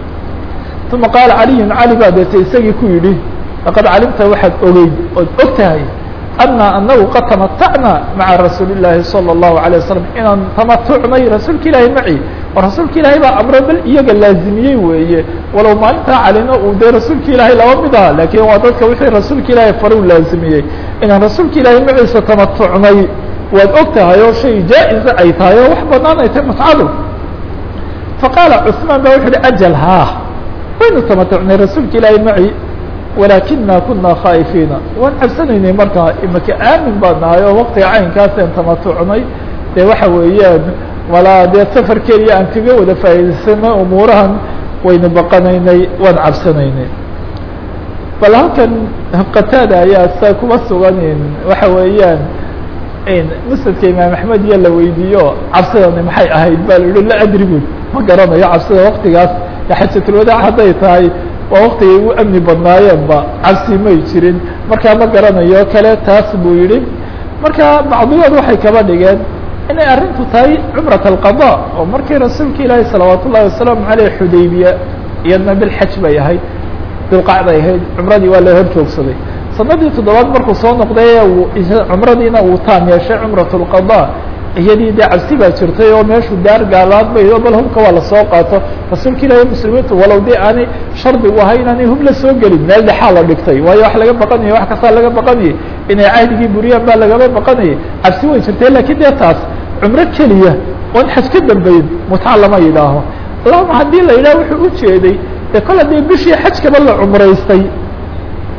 uma qaala caliyun cali baa deetay isagii ku yidhi laqad calimta waxaad ogeyd ood og tahay ana anagu qad tamatacna maca rasuuli الlahi salى الlahu عalيه wasalam inaan tamatucnay rasuulka ilaahi maci oo rasuulka ilaahay baa amro bal iyaga laazimiyey weeye walow maalintaa calina uu dee rasuulka ilaahay laba mid aha lakin waa dadka wixii rasuulka ilaahay faru laazimiyey inaan rasuulka ilaahay maciisa tamatucnay waad og tahay oo shay jaa-iza ay tahay oo wax banaan ay tahay mutcadu faqaala cثmaan ba wuxu uhi ajal haa waynu tamatucnay rasuulka ilaahay maci walakina kuna khaa'ifiina waan cabsanaynay markaa imaka aamin baa nahay oo waktiga caynkaaseen tamatucnay dee waxa weeyaan walaa dee safar keliya aan kaga wada faa'iidaysanay umuurahan waynu baqanaynay waan cabsanaynay bal halkan qataada ayaa saa kuma sugan waxa weeyaan musnadka imaam axmed iyo la weydiiyo cabsidani maxay ahayd ba la yihi la adrigud ma garanayo cabsida waktigaas xajatulwadaac hadday tahay waa waktigay u amni badnaayeenba cabsi may jirin markaa ma garanayo kale taas buu yihi marka bacdigood waxay kaba dhigeen inay arrintu tahay cumrat alqada oo markii rasuulka ilaahi salawaat ullahi wasalaamu aleyh xudaybiya iyadna bilxaj bay ahayd bilqacday ahayd cumradii waa la hor joogsaday sanadii toddobaad markuu soo noqday cumradiina uu taam yeeshay cumrat lqada iyadii dee cabsi baa jirtay oo meeshu daar gaalaad bay bal hubka waa lasoo qaato rasuulka ilaahi muslimiintu walow dee aanay shardi u ahay inaanay hub la soo gelin meel dhexaa la dhigtay waayo wax laga baqanayay wax kastaa laga baqanayay inay cahdigii buriyaan baa lagaba baqanayay cabsi way jirtay lakiin dee taas cumro keliya oon xaj ka dambeyn mutca lama yidhaaho allahuma haddii la yidhaha wuxuu ujeeday dee kol haddii bishii xajkaba la cumraystay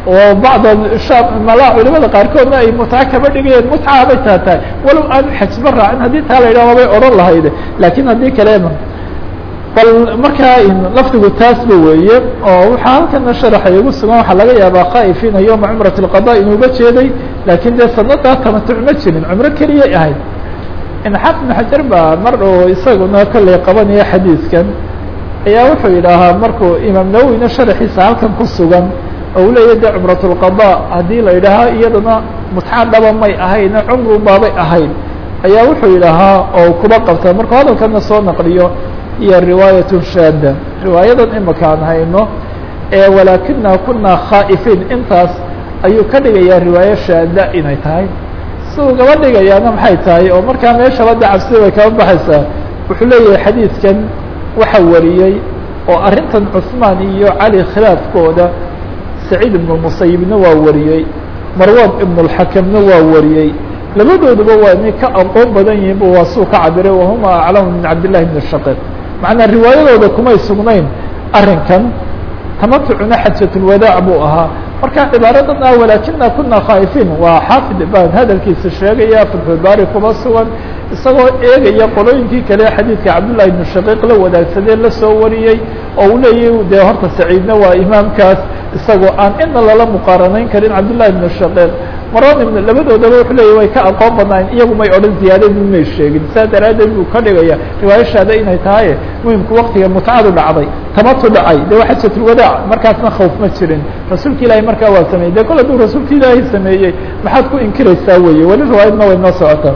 oo bacda shaam malaa culimada qaarkoodna ay mutca kaba dhigayeen mutca bay taa tahay walow aan xajba raacin haddii taa la yidhahdo bay odhan lahayde laakiin haddii kalema bal markaa lafdigu taasba weeye oo waxaa halkana sharaxa igu sugan waxaa laga yaabaa khaa'ifiina yowma cumrat اlqada inuuga jeeday laakiin dee sanadaa tamatuc ma jirin cumro keliyay ahayd xaafid ibn xajar baa mar uu isaguna kollay qabanaya xadiidkan ayaa wuxuu yidhaahaa markuu imaam nawowina sharaxiisa halkan ku sugan oo uu leeyahy de cumrat اlqada haddii la yidhaahaa iyadana mutca dhaba may ahayna cumru baabay ahayd ayaa wuxuu yidhaahaa oo kuba qabta markuu hadalkana soo naqliyo iyo riwaayaة shaada riwaayadan imika aan hayno ee walaakina kuna khaa'ifiin intaas ayuu ka dhigayaa riwaayo shaada inay tahay si uu gaba dhigayaana maxay tahay oo markaa meeshaba de cabsida bay kaba baxaysaa wuxuu leeyahay xadiidkan waxa wariyey oo arrintan cusmaan iyo cali khilaafkooda saciid ibnu musayibna waa wariyey marwan ibn اlxakamna waa wariyey labadooduba waa inay ka aqoon badan yihiin bu waa suu ka cabiray wahuma aclamu min cabd llahi bn shaqiq macnaa riwaayadooda kumay sugnayn arrinkan tamatucuna xajatulwadaac buu ahaa marka cibaaradan ah walaakina kuna khaa'ifiin waa xaafid baan hadalkiisa sheegaya fatxulbaari kuma sugan isagoo eegaya qolooyinkii kale xadiidka cabdullahi ibnu shaqiiq la wadaagsadee lasoo wariyey oo uu leeyahy dee horta saciidna waa imaamkaas isagoo aan ina lala muqaaranayn karin cabdullahi ibnu shaqiiq maron ibn labadoodaba wuxuu leeyahy way ka aqoon badnaayn iyagu may odhan ziyaadadii may sheegin saa daraaddeed buu ka dhigaya riwaayashaada inay tahay muhimku waktiga mutcadu dhacday tamatu dhacay de waa xajatulwadaac markaasna khawf ma jirin rasuulka ilaahay markaa waa sameeyey de kol hadduu rasuulka ilaahay sameeyey maxaad ku inkiraysaa weye weli riwaayadna way noo socotaa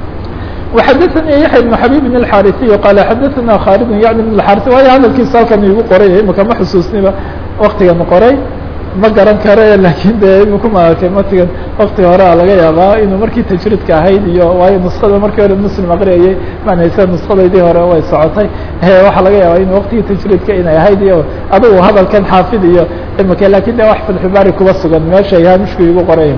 وxadثnي yaحya بن xabيb الxاriثي qال xadثna khالد yعni بن الxاriث waayo hadalkiisa halkan igu qoray imika ma xusuusniba waktigan qoray ma garan kare lakin de iminku maaragtay matigan waktiga horea laga yaabaa inuu markii tajridka ahayd iyo waayo nuskada markii hore muslim aqriyayay maan haysa nuskadaydii hore way socotay waxaa laga yaabaa in waktigii tajridka inay ahayd iyo adigu hadalkan xaafid iyo imika lakin de wax fatxubaari kuba sugan meesha haamishku igu qoray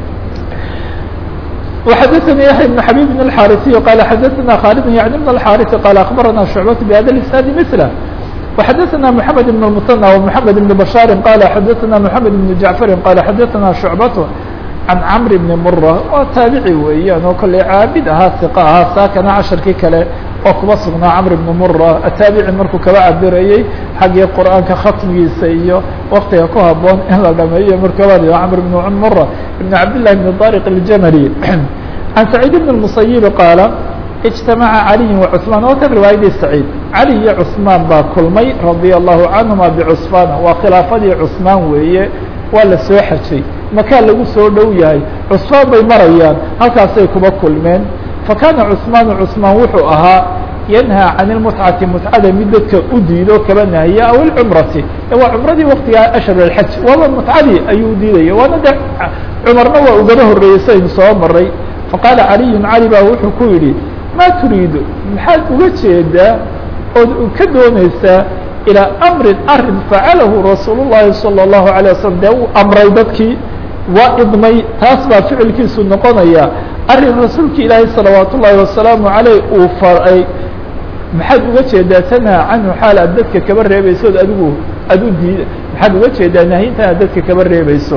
وxadثnي yaحya بن xabيb بن الxاriثي qال xadثna khالد yعni بن الxاriث qال أخbarana شhuعبة بhada الإسناad مثله وxadثna محamed بن المثنى ومحamed بن بشhاr qال xadثna محamed بن جaعفr qال xadثna شhuعبة عan cمr بن mرة waa taabici weeyaan oo kale caabid ahaa ثiq ahaa saakana casharkii kale oo kuba sugnaa cمr بن mرة ataabici markuu kaba cabirayey xaggii qur'aanka khatmigiisa iyo waktiga ku haboon in la dhameeyo markabad cمr بن mرة بن cabd للh بن طارق الجmلي عن سعيد بن المسيب qاaل اجتمعa علي وعثمان oo kan riwaayadii سعيد علي iyo cثmaan baa kulmay رaضي الله عنهuma بcثمان waa khilaafadii cثmaan weeye waa la soo xajay makaa lagu soo dhow yahay cثmaan bay marayaan halkaasay kuba kulmeen fakana cثmaan cثmaan wuxuu ahaa ينهى عن المتعةi متعada mid dadka u diido kaba nahiya aw الcمرati waa cمradii waktigaa أشhر الحج waaba متعadii ayuu diidaya waana de cmarna waa ugaba horeeyey saynu soo maray faqاala عaliي cali baa wuxuu ku yidhi ma turiidu maxaad uga jeedaa ood ka doonaysaa ilىa أmrin arin facalahu rasuul الlahi salى الlahu عalيه waslم dee uu amray dadkii waa idmay taas baa ficilkiisu noqonaya arin rasuulka ilaahay salawaat ullaahi wasalaamu عaleyh uu faray maxaad uga jeedaa tanhaa canhu xaal aad dadka kaba reebayso od adigu aad u diid maxaad uga jeedaa nahyintan aad dadka kaba reebayso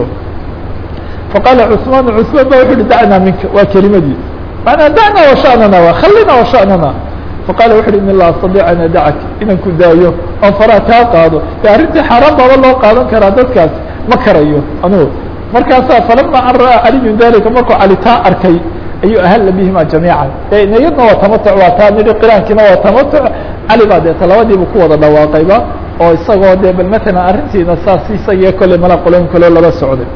faqaala cثmaan cثmaan ba wuxu uhi dacnaa minka waa kelimadii manaa dacnaa washanana wa khallina washanana faqala wuxu uhi in la astadiic an adacak inaan ku daayo oo faraa kaa qaado de arrintii xaaraan baaba loo qaadan karaa dadkaas ma karayo anugu markaasaa falama an ra'aa caliyun dalika markuu cali taa arkay ayuu ahalla bihima jamiican de niyadna waa tamatuc waa taa nidhi qiraankiina waa tamatuc cali baa deeta labadiiba ku wada dhawaaqayba oo isagoo de bal matalan arrintiina saas isagiyo kolley mala qoloyn kaloo laba socday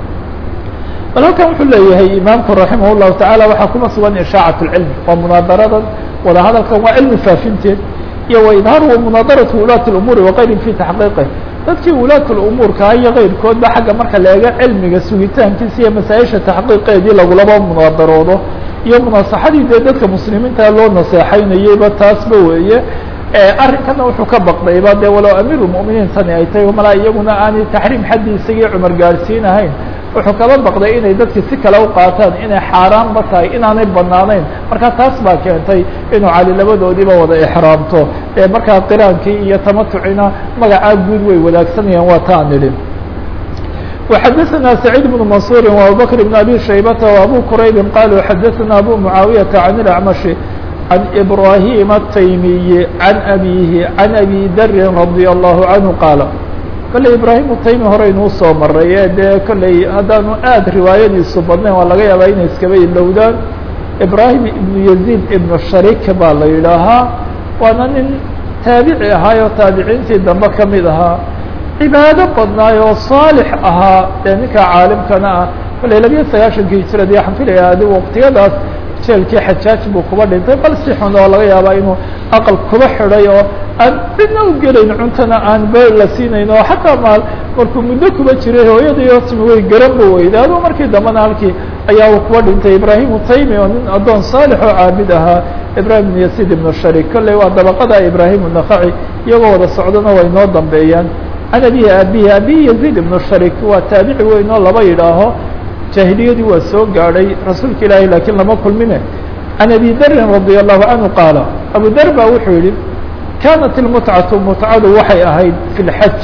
bal halkan wuxuu leeyahay imaamku raximah الlahu taعala waxaa kuma sugan ishaacaة اcilm waa munaadaradan wada hadalkan waa cilmi faafinteed iyo wa idhaaru wa munaadaratu wulaati اumuuri waqayrihim fi taxqiiqih dadkii wulaat umuurkaa iyo kayrkoodba xagga marka leega cilmiga sugitaankiisa iyo masaaisha taxqiiqeedii lagulaba munaadaroodo iyo munaasaxadii dee dadka muslimiinta loo naseexaynayeyba taasba weeye arrinkana wuxuu ka baqdayba de walow amiir اmuminiin tani ay tahay malaa iyaguna aanay taxriim xaddii isagii cumar gaarsiin ahayn wuxuu kaba baqday inay dadki si kale u qaataan inay xaaraanba tahay inaanay banaanayn marka taas baa keentay inuu cali labadoodiiba wada exraamto markaa qiraankii iyo tamatucina magacaa guud way wadaagsanayaan waa taan idhi وxadثna سعيد بن منصور وأبوبكر بن أbي شhيبة وأbو كرayب قالوا xadثna أbو معاaوية عن الأعمش عن إبراهيم التيمي عن أبيه عن أبي dr رضي الله عنه قاaل kolley ibraahim utaymi hore inuu soo maray ee dee kolley haddaanu aada riwaayadiisu badnayn waa laga yaabaa inay iskaba ilowdaan ibraahim ibnu yaziid ibnu sharik baa la yidhaahaa waana nin taabici ahaayoo taabiciintii dambe ka mid ahaa cibaado badnaay oo saalix ahaa dee ninka caalimkana ah kolley labiyo sagaashankii hijrad iyo xanfilaya adi waqtiyadaas jeelkii xajaaj buu kuba dhintay bal si xun oo laga yaabaa inuu aqal kuba xidhay oo aan cidna u gelayn cuntana aan be la siinayn oo xataa maal markuu muddo kuba jiray hooyadii oo timi way garanba weyda adoo markii dambena halkii ayaa uu kuba dhintay ibraahim utaymi oo nin addoon saalix oo caabid ahaa ibrahim ibn yasid ibnu sharik kolley waa dabaqada ibraahim unakaci iyagoo wada socdana way noo dambeeyaan can abihi abihi abihi yaziid ibnu sharik waa taabici weyn oo laba yidhaaho jaahiliyadii waa soo gaadhay rasuulka ilaahay laakiin lama kulmine can abi darin radi allahu canhu qaala abu dar baa wuxuu yihi kaanat ilmutcatu mutcadu waxay ahayd fi lxaj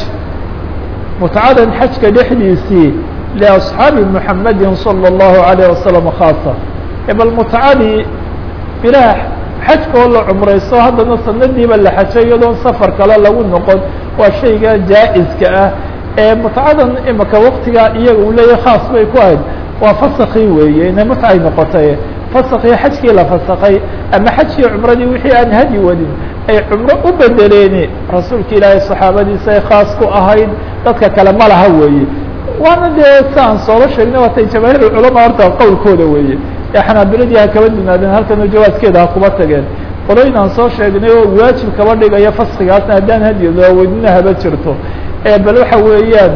mutcadan xajka dhexdiisii liasxaabi muxamedin salى اllahu alayh wasalam khaasa bal mutcadii bilaah xajka oo la cumraysto haddana sanadiiba la xajay iyadoon safar kale lagu noqon waa shayga jaa-iska ah ee mutcadan imika waktigaa iyaga uu leeyahay khaas bay ku ahayd waa fasakii weeye inay mutcay noqotay fasakii xajkii la fasakay ama xajkii cumradii wixii aan hadi wadin ay cumro u bedeleeni rasuulka ilaahay saxaabadiisa ay khaas ku ahayd dadka kale ma laha weeye waana dee si aan sooba sheegnay waatay jamaahiir culama horta qowlkooda weeye ee xanaabiladii ha kaba dunaadeen halkana jawaaskeeda ha kuba tageen qoloyin aan soo sheegnay oo waajib kaba dhigaya faskigaasna haddaan hadi looweydina haba jirto bal waxa weeyaan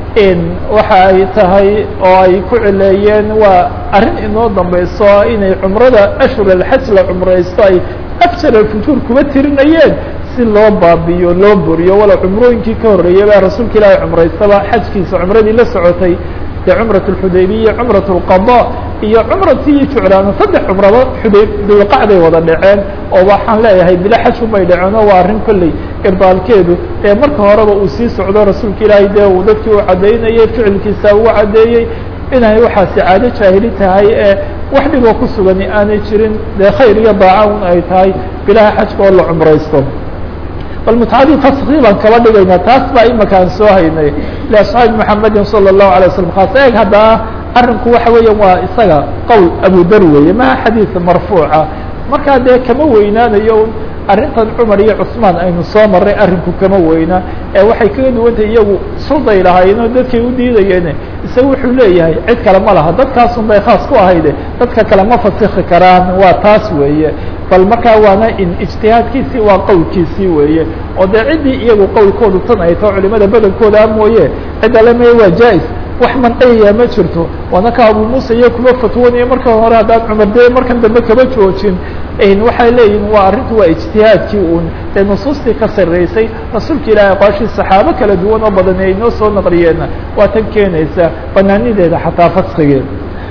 waxa ay tahay oo ay ku cileeyeen waa arrin inoo dambeyso inay cumrada ashhur alxaj la cumraysto ay afjar alfujuur kuba tirinayeen si loo baabiyo loo buriyo wala cumrooyinkii ka horreeyay baa rasuulka ilaahay cumraystaba xajkiisa cumradii la socotay dee cumrat اlxudaybiya cumrat اlqada iyo cumratii juclaana saddex cumraba xudayb dulqacday wada dhaceen oo waxaan leeyahay bila xajku bay dhaceen oo waa arrin kolley irbaalkeedu ee marka horeba uu sii socdo rasuulka ilaahay dee uu dadkii u caddaynayay ficilkiisa uu caddeeyey inay waxaasi caado jaahili tahay ee wax dhiboo ku sugani aanay jirin dee khayr iyo daaca un ay tahay bilaha xajka oo la cumraysto bal mutcadii faskii baan kaba dhigaynaa taas baa imika aan soo haynay liasxaabi muxamedin salى الlahu alay waslam khaas eeg haddana arrinku waxa weeya waa isaga qowl abu dar weeye maha xadiid marfuuca markaa dee kama weynaanayo arrintan cumar iyo cusmaan aynu soo marray arrinku kama weyna ee waxay kaga duwantahay iyagu sulday lahaayeenoo dadkay u diidayeen isaga wuxuu leeyahay cid kale ma laha dadkaasun bay khaas ku ahayde dadka kale ma fasiki karaan waa taas weeye bal markaa waana in ijtihaadkiisii waa qowlkiisii weeye oo dee ciddii iyagu qowlkoodu tan ay tao culimada badankooda mooye cidda le maya waa jaa-is wax mancayaya ma jirto waana ka abu muuse iyo kuma fatwonaya marka hore haddaan cumar dee markan dambe kama joojin waxay leeyihin waa arrintu waa ijtihaadkii uun ee nusuustii ka sarreysay rasuulka ilaahay aqwaashii saxaabo kala duwan oo badan ay noo soo naqliyeenna waa tan keenaysa banaanideeda xataa faskigeeda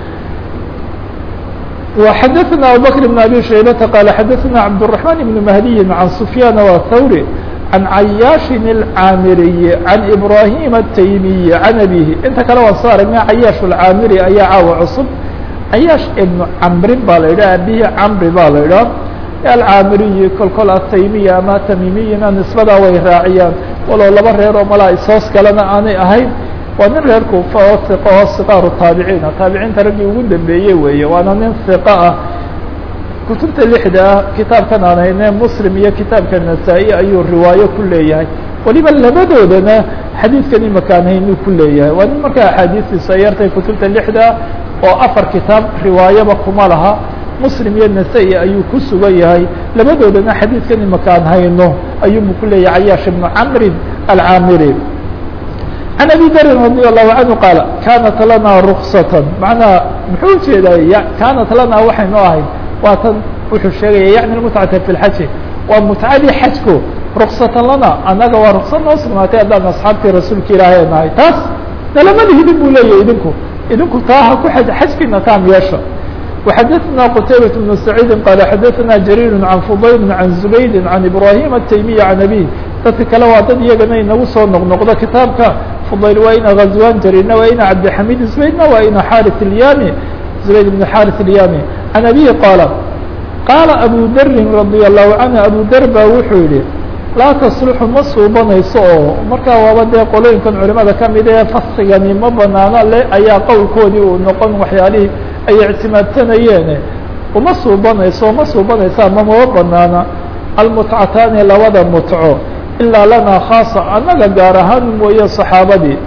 وxadثna abubكر بن abي شhaybةa qال xadثna cabدالرحمن بن مهدي عن سفyاn وthwrي عن عyاaشhin الcاamiriي عن إبراهيم التيمي عن أbيه inta kale waa soo aragna عyاaش الcاamiri ayaa caawa cusub عyاaش iبن cmrin ba la yidhah abihi cmri ba la yidhah alcaamiriyi kol kol ataymiya ama tamimiyina nisbadaa way raaciyaan walow laba reer oo malaa isoos kalena aanay ahayn waa nin reer kuufa oo iqa oo siqaaru taabiciina taabiciinta raggii ugu dambeeyey weeye waana nin iqa ah kutubta lixda ah kitaabkan aan hayne muslim iyo kitaabka nasaa-i ayuu riwaayo ku leeyahay waliba labadoodana xadiidkan imakaan haynuu ku leeyahay waa nin markaa axaadiistiisu ay yartay kutubta lixda oo afar kitaab riwaayaba kuma laha muslim iyo nasa-i ayuu ku sugan yahay labadoodana xadiidkan imakaan hayno ayuubu ku leeyahay cayaash ibnu camrin alcaamiri عن أbي dr رضي الله عنه qاaل كانت لنا رkصة مaعنaha muxuu ujeedaa كانت lana waxay noo ahayd waa tan wuxuu sheegaya yaعnي المتعaةa في الحaج waa متعadii xajku رkصة lana anaga waa رkصad noo sugnaatay haddaan أصxaabtii rasuulka ilaahay nahay taas nalama lihidin bu leeyahy idinku idinku taa ha ku xajkiina taam yeesha وxadثna qتيبة بن سعيid qال xadثna جرير عن فضyل عن زبيد عن إبراهيم التيمي عن أبيه dadka kale waa dad iyagana inagu soo noqnoqdo kitaabka fudayl waa ina ghazwan jarina waa ina cabdixamid zubaydna waa ina xarit ilyami zubayd ibn xarit ilyami can abihi qaala qaala abu darin radia allahu canhu abu dar baa wuxuu yihi laa tasluxu ma suubanayso oo markaa waaba dee qolooyinkan culimada kamid ee fasigani ma banaano le ayaa qowlkoodii uu noqon waxyaalihii ay ictimaadsanayeen uma suubanayso ma suubanaysa ma mama banaana almutcataani labada mutco ilaa lanaa khaasa annaga gaar ahaan mooye saxaabadii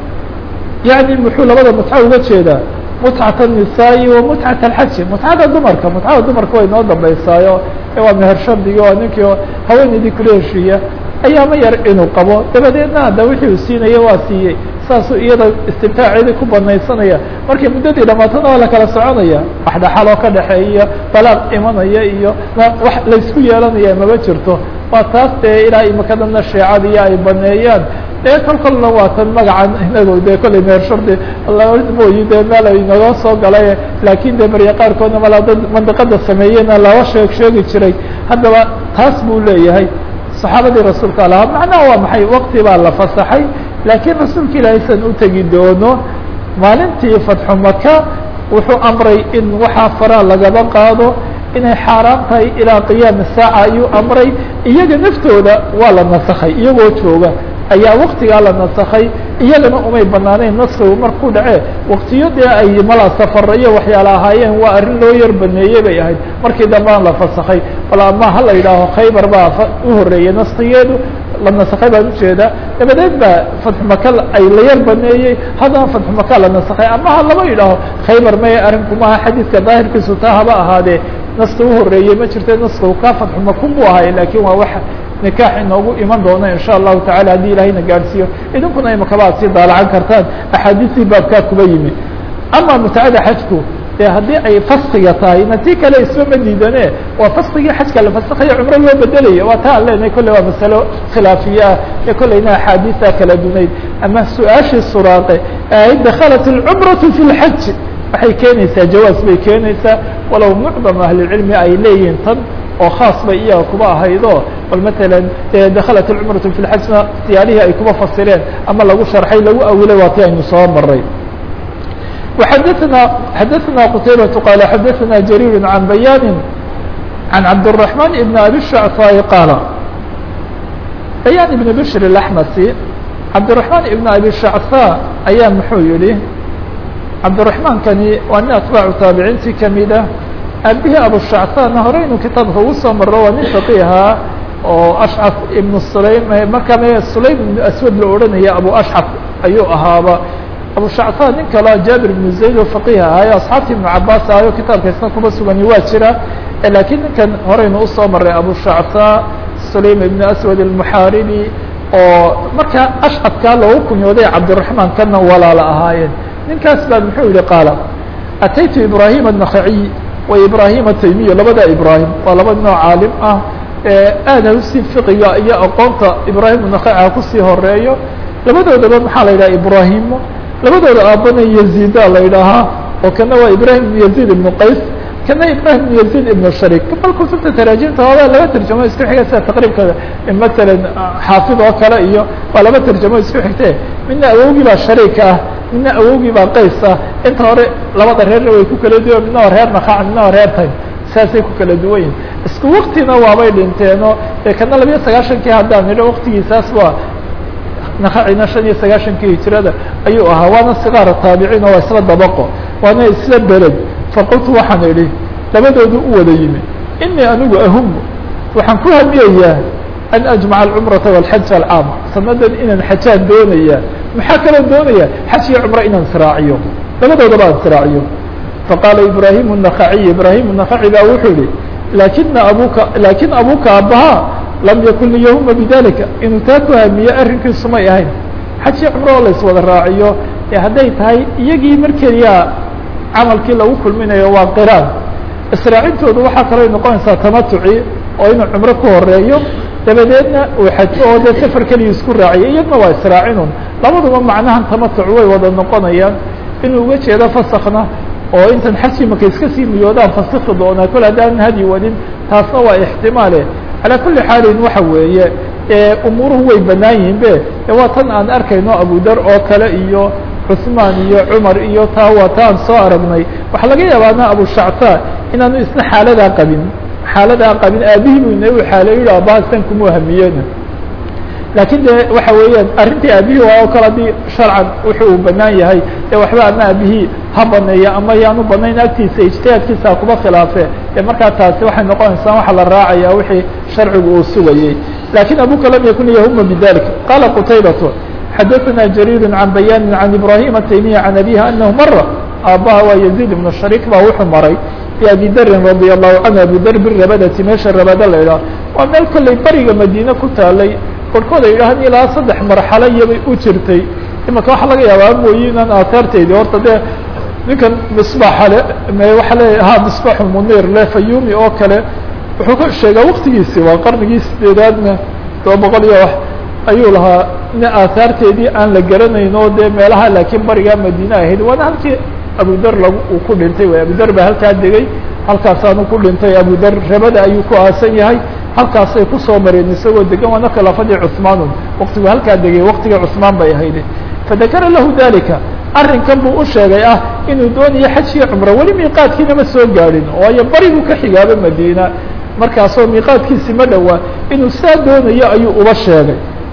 yani muxuu labada mutco uga jeedaa mutcat الnisaai wa mutcat alxaji mutcada dumarka mutcada dumarka way noo dambaysaayo waa meher shardiga oo ninkii haweeneydii kula heshiiya ayaama yar inuu qabo dabadeedna hadda wixii uu siinaya waa siiyey saasuu iyada istimtaaceedii ku banaysanaya markii muddadii dhamaatana waa la kala soconaya wax dhaxaloo ka dhexeeya balaaq imanaya iyo wax laysku yeelanaya maba jirto waa taas dee ilaa imakadana sheecadiiyo ay baneeyaan dee kol kolna waa tan magacan inago dee kolley meer shardi mooyi dee meel ay naga soo galay laakin dee barya qaarkoodna malaa dad mandiqada sameeyena laba sheeg sheegi jiray haddaba taas buu leeyahay saxaabadii rasuulka alaha macnaha waa maxay wakti baa la fasaxay laakiin rasuulka ilaahay san utegi doono maalintii fatxu maka wuxuu amray in waxaa faraa lagaba qaado inay xaaraan tahay ilaa qiyaami saaca ayuu amray iyaga naftooda waa la nasakhay iyagoo jooga ayaa waktigaa la nasakhay iyagana umay banaanayn naskigu markuu dhace waktiyo dee ay mala safara iyo waxyaala ahaayeen waa arrin loo yar baneeyey bay ahayd markii dambaan la fasakhay bal ama ha la yidhaaho khaybar baa u horeeyey naskigeedu la nasakhay baan ujeedaa dabadeed baa fatxu maka ay la yar baneeyey haddana fatxu maka la nasakhay ama ha laba yidhaaho khaybar maya arrinkumaha xadiidka daahirkiisu taa haba ahaadee naska uhoreeyey ma jirta naskigu kaa fatxu maku buu ahay lakin waa wax nikaax inoogu iman doona in sha allahu tacala haddii ilahayna gaadhsiiyo idinkuna imakaba ad sii daalacan kartaan axaadiistii baabkaa kuba yimi ama mutacada xajku dee haddii ay faskiga tahay na tii kale isba ma diidane waa faskigii xajka la fasikayo cumro loo bedelaya waa taa an leenahay kolley waa masalo khilaafiye ah ee kolleyna axaadiisa kala dunayd ama su-aashii suraaqe ay dakhalat اlcumratu fi lxaj waxay keenaysaa jawaaz bay keenaysaa walow mucdam ahlicilmi ay leeyihiin tan oo khaas bay iyaga kuba ahaydo bal matalan dakhalat alcumratu fi lxajna siyaalihii ay kuba fasireen ama lagu sharxay lagu awilay waa ti aynu soo maray وxadثna xadaثna qتaybaة qال xadaثna jarيir عan bayani عan cabdالرحمن بn abi الشhعفاء qاala bayan ibn bشhr الأحmsي cabdالرحمن ibn abi الشhعفاء ayaa muxuu yihi cabdالرحمن kani waa nin atbaacu taabiciintii kamida aabihii abushacfana horeynu kitaabka ugu soo maro waa nin faqiha oo ashcaf ibnu sulaym markaa m sulaym ibnu aswad la odhanaya abu ashcaf ayuu ahaaba abushacfan nin kaleo jaabir ibnu zayd oo faqih ahaayo asxaabtii ibnu cabaas ahayo kitaabka isna kuma sugani waa jira lakiin ninkan horeynu usoo maray abushacfa sulaym ibnu aswad almuxaaribi oo markaa ashcafkaa loogu kunyooday cabdiraحmaan kana walaala ahaayeen ninkaas baa muxuu yihi qaala ataytu ibrahim النakhaciy wa ibrahim ataymiya labada ibrahim waa laba nooc caalim ah aada usii fiqiga iyo aqoonta ibrahim النakhaci kusii horeeyo labadoodaba maxaa la yidhaha ibrahimo labadooda aabana yaziida la yidhaahaa oo kana waa ibrahim ibn yazid ibnu qays kana ibrahim ibn yazid ibnu sharik bal kutubta taraajimta hooda laba tarjamo isku xiga sida taqriibka masalan xaafid oo kale iyo waa laba tarjamo isku xigte midna awowgii baa shariik ah midna awowgii baa qays ah inta hore labada reerna way ku kala duwan midna waa reer nakaac midna waa reer tay saasay ku kala duwan yihin isku waktina waabay dhinteeno ee kana labiyo sagaashankii haddaan nidho waktigiisaas waa nakacina shan iyo sagaashankii hijirada ayuu ahaa waana sigaara taabiciin oo waa isla dabaqo waana isla beled faqultu waxaan idhi labadoodu u wada yimi inii anigu ahumu waxaan ku hamiyayaa an ajmaca alcumrata walxaja alcaama sanadan inaan xajaan doonaya maxaa kaloo doonaya xaj iyo cumro inaan israaciyo labadoodaba aan israaciyo faqaala ibrahim النakaciy ibrahim النakaci baa wuxuu yihi lakina abuka lakin abuka aabbaha lam yakun liyahuma bidalika inuu taa ku hamiye arrinkiisu may ahayn xaj iyo cumro oo la iswada raaciyo ee hadday tahay iyagii markeliya camalkii lagu kulminayo waa qiraan israacintoodu waxaa kaloo noqonaysaa tamatuci oo inuu cumro ku horeeyo dabadeedna uu xajo oo dee safar keliya isku raaciyo iyadna waa israacinun labaduba macnahan tamatuc way wada noqonayaan inuu uga jeedo fasakna oo intan xajkii marka iska sii niyoodaan fasiki doonaa kol haddaanan hadyi wadin taasna waa ixtimaale calaa kuli xaalin waxa weeye umuuruhu way banaan yihiin be waa tan aan arkayno abudar oo kale iyo cثmaan iyo cmar iyo taa waa ta aan soo aragnay waxaa laga yaabaana abushacta inaanu isna xaaladaa qabin xaaladaa qabin aabihii bu ina xaaleyo yihi abahasan kuma hamiyena laakiin de waxa weeyaan arrintii aabihii waa oo kale haddii sharcan wuxuu uu banaan yahay ee waxba ama aabihii ha baneeya ama yaanu banayn agtiisa ijtihaadkiisa kuma khilaafe ee markaa taasi waxay noqonaysaa waxa la raacaya wixii sharcigu uu sugayey lakin abuka lam yakun yahuma bidalik qala qutaybatu xadaثna jrيr عan bayani عan ibrahim التaymiya عan abihi anahu mara aabaha waa yaزيid ibn sharik ba wuxuu maray abi darin radي الlahu canhu abu dar birabadati meesha rabada la idhaah waa meel kolley bariga madiine ku taalay korkood ay yidhaahn ilaa saddex marxalo iyobay u jirtay imaka waxaa laga yaabaa mooye inaan aahaarteydi horta dee ninkan misbaxale waaa le ha misbaxu munir le fayumi oo kale wuxuu ka sheegaa waktigiisi waa qarnigii sideedaadna toba boqol iyo wax ayuu lahaa in aahaarteedii aan la garanayn oo dee meelaha laakiin barigaa madiine ahayd waana halkii abudar lag uu ku dhintay way abudar baa halkaa degay halkaasaanu ku dhintay abudar rabada ayuu ku aasan yahay halkaasay kusoo mareen isagoo degan waana khilaafadii cusmaanun waktigu halkaa degay waktiga cusmaan bay ahayd fadakara lahu dalika arrinkan buu u sheegay ah inuu doonayo xaj iyo cumro weli miiqaadkiina ma soo gaadhin waayo barigu ka xigaaba madiina markaasoo miiqaadkiisi ma dhowaa inuu saa doonayo ayuu uba sheegay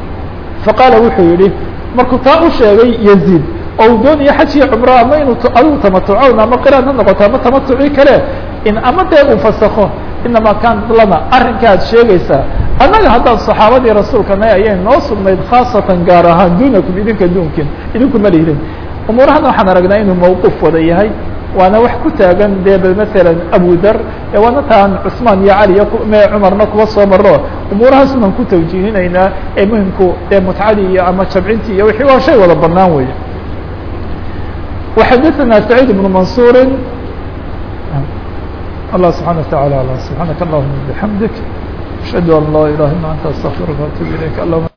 faqaala wuxuu yihi markuu taa u sheegay yaziid oo uu doonayo xaj iyo cumro ama inuu adigu tamatucown ama qiraan ha noqoto ama tamatuci kale in ama dee uu fasakho inamaa kaanat lana arrinka ad sheegaysaa annaga haddaan saxaabadii rasuulkana ayay noo sugnayd khaasatan gaar ahaan duunakum idinka duunkin idinku ma lihdin umuurahana waxaan aragnaa inuu mawquuf wada yahay waana wax ku taagan dee masalan abudar ee waana taan cusmaan iyo cali iyo me cumarna kuwa soo maro umuurahaas unaan ku tawjiihinaynaa ee muhimku dee mutcadii iyo ama jabcintii iyo wixii waa shay wada banaan weeye وxadثna سعيد بن منصور الله سبحانه وتعالى سبحانك اللهم بحمدك أشهد أن لا إله إلا أنت أستغفرك وأتوب إليك اللهم